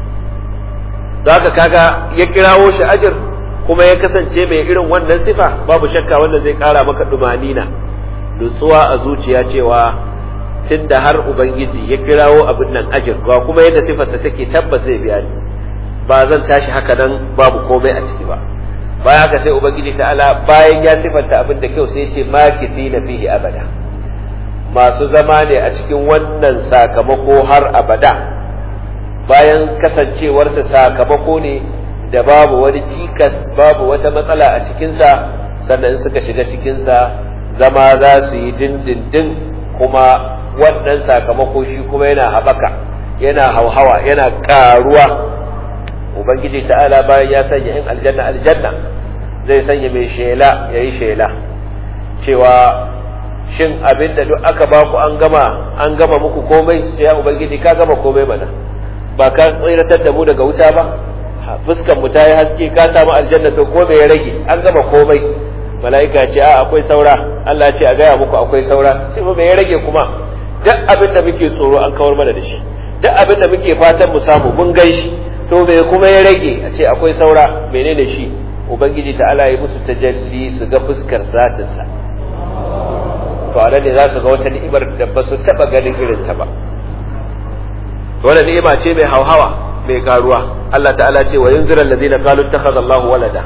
zaka kaga ya kirawo shi ajir kuma ya kasance mai irin wannan sifa babu shakka wanda zai kara maka dumanina nutsuwa a zuciya cewa tun da har Ubangiji ya kirawo abin nan ajir ba kuma yadda sifarsa take tabbas zai biya ni ba zan tashi haka nan babu komai a ciki ba baya haka sai Ubangiji ta'ala bayan ya sifanta abin da kyau sai ya ce makisi na fihi abada masu zama ne a cikin wannan sakamako har abada bayan kasancewarsa sakamako ne da babu wani cikas babu wata matsala a cikinsa sannan suka shiga cikinsa zama za su yi dindindin kuma wannan sakamako shi kuma yana haɓaka yana hauhawa yana ƙaruwa ubangiji ta'ala bayan ya sanya in aljanna aljanna zai sanya mai shela ya yi shela cewa shin abin da duk aka baku an gama an gama muku komai sai ya ubangiji ka gama komai mana ba ka tsiratar da mu daga wuta ba fuskan mu ta yi haske ka samu aljanna to ko me ya rage an gama komai mala'ika ce a akwai saura Allah ce a gaya muku akwai saura sai me ya rage kuma duk abin da muke tsoro an kawar mana da shi duk abin da muke fatan mu samu mun gan shi to me kuma ya rage a ce akwai saura menene shi ubangiji ta Allah ya musu tajalli su ga fuskar zatinsa to a ne za su ga wata ni'imar da ba su taba ganin irin ta ba wannan ni'ima ce mai hauhawa mai karuwa Allah ta'ala ce wa yunzira allazina qalu ittakhadha Allahu walada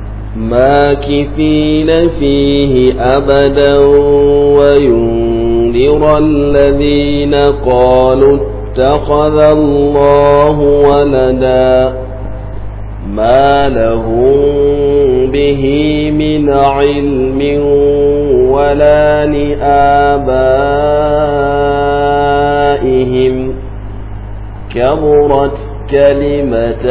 ماكثين فيه أبدا وينذر الذين قالوا اتخذ الله ولدا ما لهم به من علم ولا لآبائهم كبرت كلمة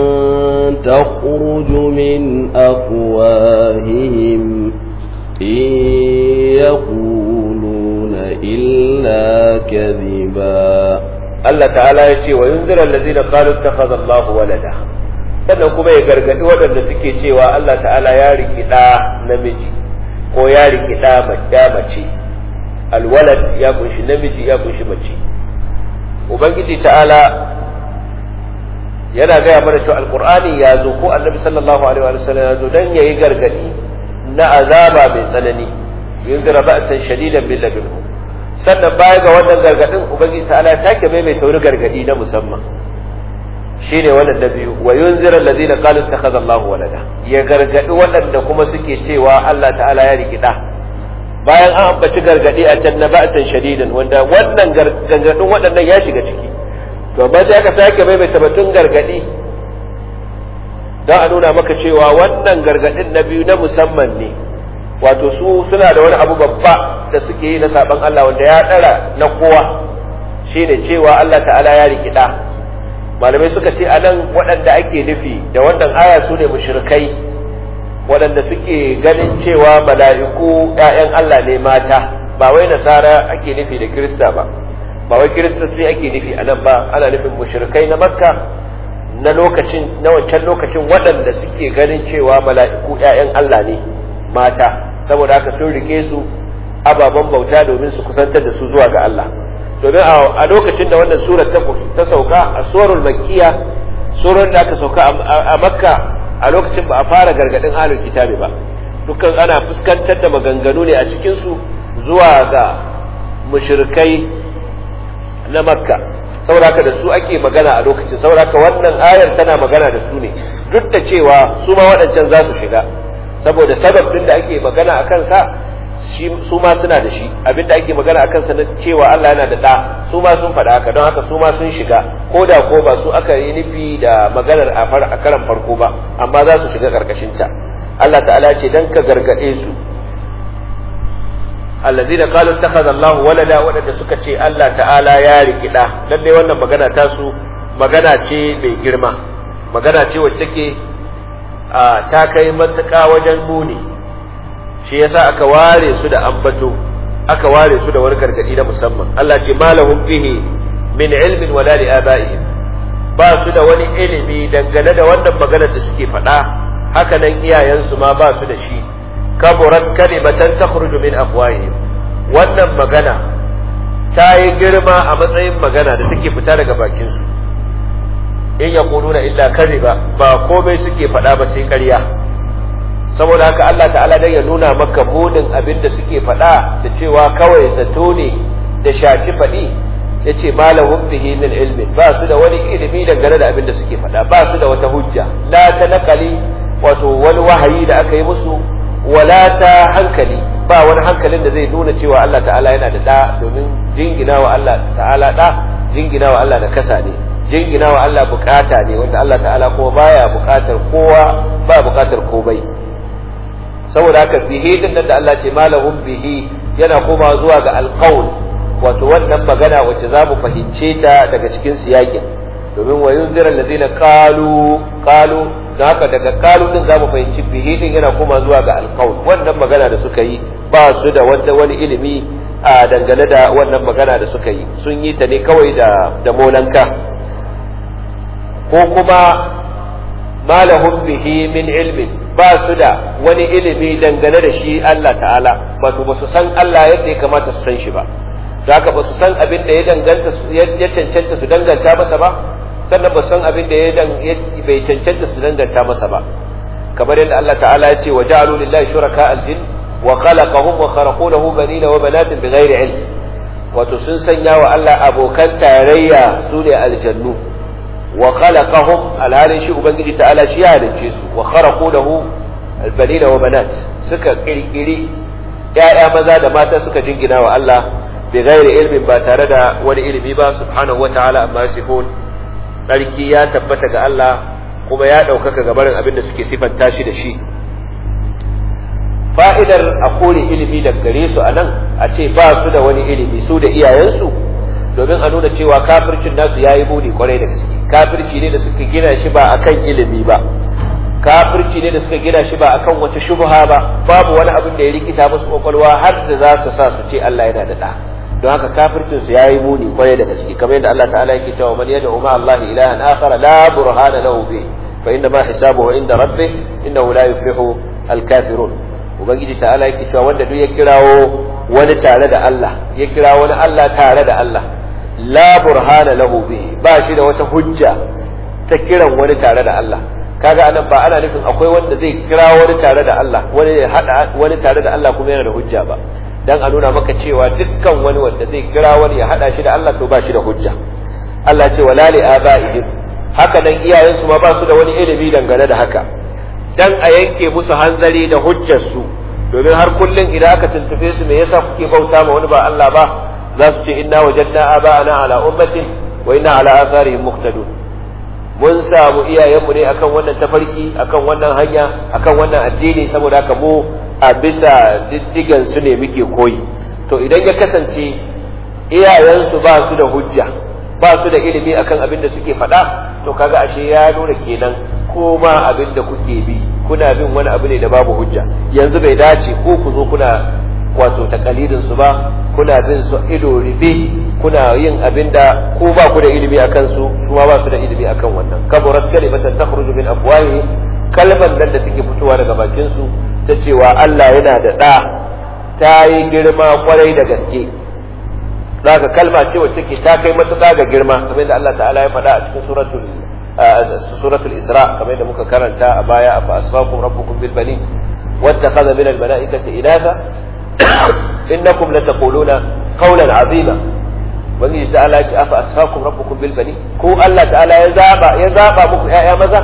تخرج من أفواههم إن يقولون إلا كذبا Allah ta'ala ya ce wa yunzira allazina qalu ittakhadha Allah walada sannan kuma ya gargadi waɗanda suke cewa Allah ta'ala ya riki ɗa namiji ko ya riki ɗa mace alwalad ya kunshi namiji ya kunshi mace ubangiji ta'ala yana gaya mana cewa alqur'ani ya zo ko annabi sallallahu alaihi wa sallam ya zo dan yayi gargadi na azaba mai tsanani yunzira ba'san shadidan bil ladunhu sannan baya ga wannan gargadin ubangiji ta'ala ya sake maimaita wani gargadi na musamman shine wannan da biyu wa yunzira alladhina qalu ittakhadha Allahu walada ya gargadi waɗanda kuma suke cewa Allah ta'ala ya rikida bayan an ambaci gargadi a can na ba'san shadidan wanda wannan gargadin waɗannan ya shiga ciki to amma sai aka sake maimaita batun gargadi don a nuna maka cewa wannan gargadin na biyu na musamman ne wato su suna da wani abu babba da suke yi na saban Allah wanda ya ɗara na kowa shine cewa Allah ta'ala ya rikida malamai suka ce anan waɗanda ake nufi da wannan aya su ne mushrikai waɗanda suke ganin cewa mala'iku ‘ya'yan Allah ne mata ba wai nasara ake nufi da kirista ba ba wai kirista sai ake nufi anan ba ana nufin mushrikai na makka na lokacin na wancan lokacin waɗanda suke ganin cewa mala'iku ‘ya'yan Allah ne mata saboda haka sun rike su ababen bauta domin su kusantar da su zuwa ga Allah domin a lokacin da wannan surar ta sauka a surul makkiya surar da aka sauka a makka a lokacin ba a fara gargadin halin kitabi ba dukkan ana fuskantar da maganganu ne a cikin su zuwa ga mushrikai na makka saboda haka da su ake magana a lokacin saboda haka wannan ayar tana magana da su ne duk da cewa su ma waɗancan za su shiga saboda sabab din da ake magana a kansa su ma suna da shi abin da ake magana a kansa na cewa Allah yana da ɗa su ma sun faɗa haka don haka su ma sun shiga ko da ko ba su aka yi nufi da maganar a karan farko ba amma za su shiga ƙarƙashinta Allah ta'ala ce dan ka gargaɗe su allazina qalu ittakhadha Allah walada wadanda suka ce Allah ta'ala ya riki ɗa lalle wannan magana ta su magana ce mai girma magana ce wacce take ta kai matuƙa wajen muni shi yasa aka ware su da ambato aka ware su da wani gargadi na musamman Allah ce malahum bihi min ilmin wala li abaihim ba su da wani ilimi dangane da wannan maganar da suke faɗa haka nan iyayensu ma ba su da shi kaburat kalimatan takhruju min afwahihim wannan magana ta yi girma a matsayin magana da take fita daga bakin su in yaquluna illa kadhiba ba komai suke faɗa ba sai ƙarya saboda haka Allah ta'ala dai ya nuna maka munin abin da suke faɗa da cewa kawai zato ne da shafi faɗi ya ce malahum bihi min ilmin ba su da wani ilimi dangane da abin da suke faɗa ba su da wata hujja la ta nakali wato wani wahayi da aka yi musu wala ta hankali ba wani hankalin da zai nuna cewa Allah ta'ala yana da da domin jingina wa Allah ta'ala da jingina wa Allah da kasa ne jingina wa Allah bukata ne wanda Allah ta'ala kuma baya bukatar kowa ba bukatar komai saboda haka bihi din da Allah ce malahum bihi yana koma zuwa ga alqaul wato wannan magana wacce za mu fahimce ta daga cikin siyakin domin wa yunzira alladhina qalu qalu da haka daga qalu din za mu fahimci bihi din yana koma zuwa ga alqaul wannan magana da suka yi ba su da wanda wani ilimi a dangane da wannan magana da suka yi sun yi ta ne kawai da da molanka ko kuma malahum bihi min ilmin ba su da wani ilimi dangane da shi Allah ta'ala wato ba su san Allah yadda ya kamata su san shi ba da haka ba su san abin da ya danganta ya cancanta su danganta masa ba sannan ba su san abin da ya bai cancanta su danganta masa ba kamar yadda Allah ta'ala ya ce wa ja'alu lillahi shuraka aljin wa khalaqahum wa kharaqu lahu banina wa banatin bighairi ilm wato sun sanya wa Allah abokan tarayya su ne aljannu wa khalaqahum alhalin shi ubangiji ta'ala shi ya halicce su wa kharaqu lahu albanina wa banat suka kirkiri ya'ya maza da mata suka jingina wa Allah bi ghairi ilmin ba tare da wani ilimi ba subhanahu wa ta'ala amma sifun sarki ya tabbata ga Allah kuma ya ɗaukaka gabarin abin da suke sifanta shi da shi fa'idar a kore ilimi daga gare su a nan a ce ba su da wani ilimi su da iyayensu domin a nuna cewa kafircin nasu ya yi muni kwarai da gaske kafirci ne da suka gina shi ba akan ilimi ba kafirci ne da suka gina shi ba akan wata shubha ba babu wani abin da ya rikita musu kwakwalwa har da za su sa su ce Allah yana da ɗa don haka kafircin su yayi muni kwarai da gaske kamar yadda Allah ta'ala yake cewa man yad'u ma Allah ilahan akhar la burhana lahu bi fa inna ma hisabuhu inda rabbih innahu la yuflihu al-kafirun ubangiji ta'ala yake cewa wanda duk ya kirawo wani tare da Allah ya kira wani Allah tare da Allah la burhana lahu bihi ba shi da wata hujja ta kiran wani tare da Allah kaga anan ba ana nufin akwai wanda zai kira wani tare da Allah wani ya hada wani tare da Allah kuma yana da hujja ba dan a nuna maka cewa dukkan wani wanda zai kira wani ya hada shi da Allah to ba shi da hujja Allah ce wala li abaihim haka nan iyayensu ma ba su da wani ilimi dangane da haka dan a yanke musu hanzari da hujjar su domin har kullun idan aka tuntube su me yasa kuke bauta ma wani ba Allah ba za su ce inna wajadna aba'ana ala ummatin wa inna ala atharihim muqtadun mun samu iyayenmu ne akan wannan tafarki akan wannan hanya akan wannan addini saboda haka mu a bisa diddigan su ne muke koyi to idan ya kasance iyayensu ba su da hujja ba su da ilimi akan abin da suke faɗa to kaga ashe ya nuna kenan ko ma abin da kuke bi kuna bin wani abu ne da babu hujja yanzu bai dace ko ku zo kuna wato takalidin su ba kuna bin su ido rufe kuna yin abin da ku ba ku da ilimi akan su kuma ba su da ilimi akan wannan kaburat kalimatan takhruju min afwahi kalmar nan da take fitowa daga bakin su ta cewa Allah yana da ɗa ta yi girma kwarai da gaske zaka kalma ce wacce ke ta kai matuƙa ga girma kamar da Allah ta'ala ya faɗa a cikin suratul suratul isra kamar da muka karanta a baya afa asfakum rabbukum bil banin wattakhadha min al malaikati inatha innakum lataquluna qawlan azima wani da Allah ya ce afa asfakum rabbukum bil banin ko Allah ta'ala ya zaba ya zaba muku ƴaƴa maza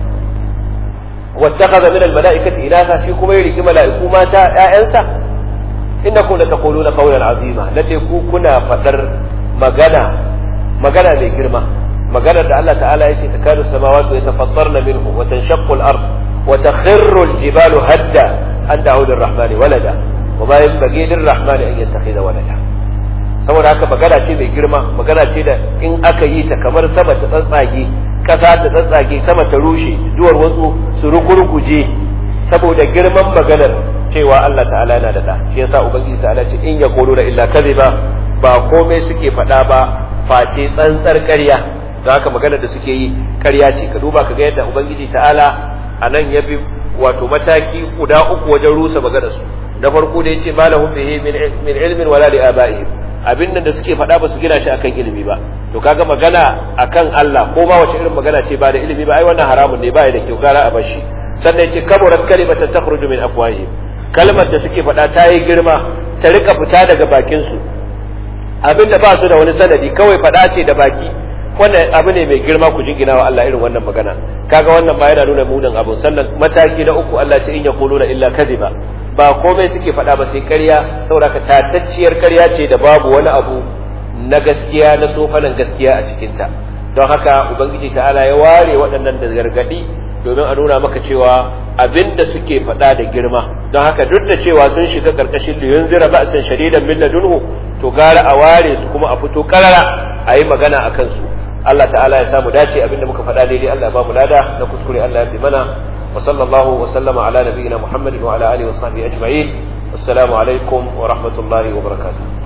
wattakhadha min al malaikati inatha shi kuma ya riki mala'iku mata ƴaƴansa innakum lataquluna qawlan azima lalle ku kuna fadar magana magana mai girma magana da Allah ta'ala yace takadu samawati yatafattarna minhu wa tanshaqqu al-ard wa takhirru al-jibalu hadda an da'u lir-rahman walada wa ma yanbaghi lir-rahman an yattakhidha walada saboda haka magana ce mai girma magana ce da in aka yi ta kamar sama ta tsatsage kasa ta tsatsage sama ta rushe duwar wasu su rukurkuje saboda girman maganar cewa Allah ta'ala yana da da shi yasa ubangiji ta'ala ce in ya da illa kadhiba ba komai suke faɗa ba face tsantsar ƙarya da haka maganar da suke yi ƙarya ce ka duba ka ga yadda ubangiji ta'ala a nan ya bi wato mataki guda uku wajen rusa maganar su na farko da yace malahum bihi min ilmin wala li abaihim abin nan da suke faɗa ba su gina shi akan ilimi ba to kaga magana akan Allah ko ma wace irin magana ce ba da ilimi ba ai wannan haramun ne ba ya da kyau gara a bar shi sannan yace kaburat kalimatan takhruju min afwahihim kalmar da suke faɗa ta yi girma ta rika fita daga bakin su abin da ba su da wani sanadi kawai faɗa ce da baki wannan abu ne mai girma ku jingina wa Allah irin wannan magana kaga wannan ba yana nuna munin abun sannan mataki na uku Allah ce in yaquluna illa kadhiba ba komai suke faɗa ba sai ƙarya saboda ka tatacciyar ƙarya ce da babu wani abu na gaskiya na sofanan gaskiya a cikinta don haka ubangiji ta'ala ya ware waɗannan da gargadi domin a nuna maka cewa abin da suke faɗa da girma don haka duk da cewa sun shiga ƙarƙashin liyun zira ba'san shadidan min ladunhu to gara a ware su kuma a fito karara a yi magana a kansu Allah ta'ala ya samu dace abin da muka faɗa daidai Allah ya ba mu lada na kuskure Allah ya fi mana wa sallallahu wa sallama ala nabiyyina Muhammadin wa ala alihi wa sahbihi ajma'in assalamu alaikum wa rahmatullahi wa barakatuh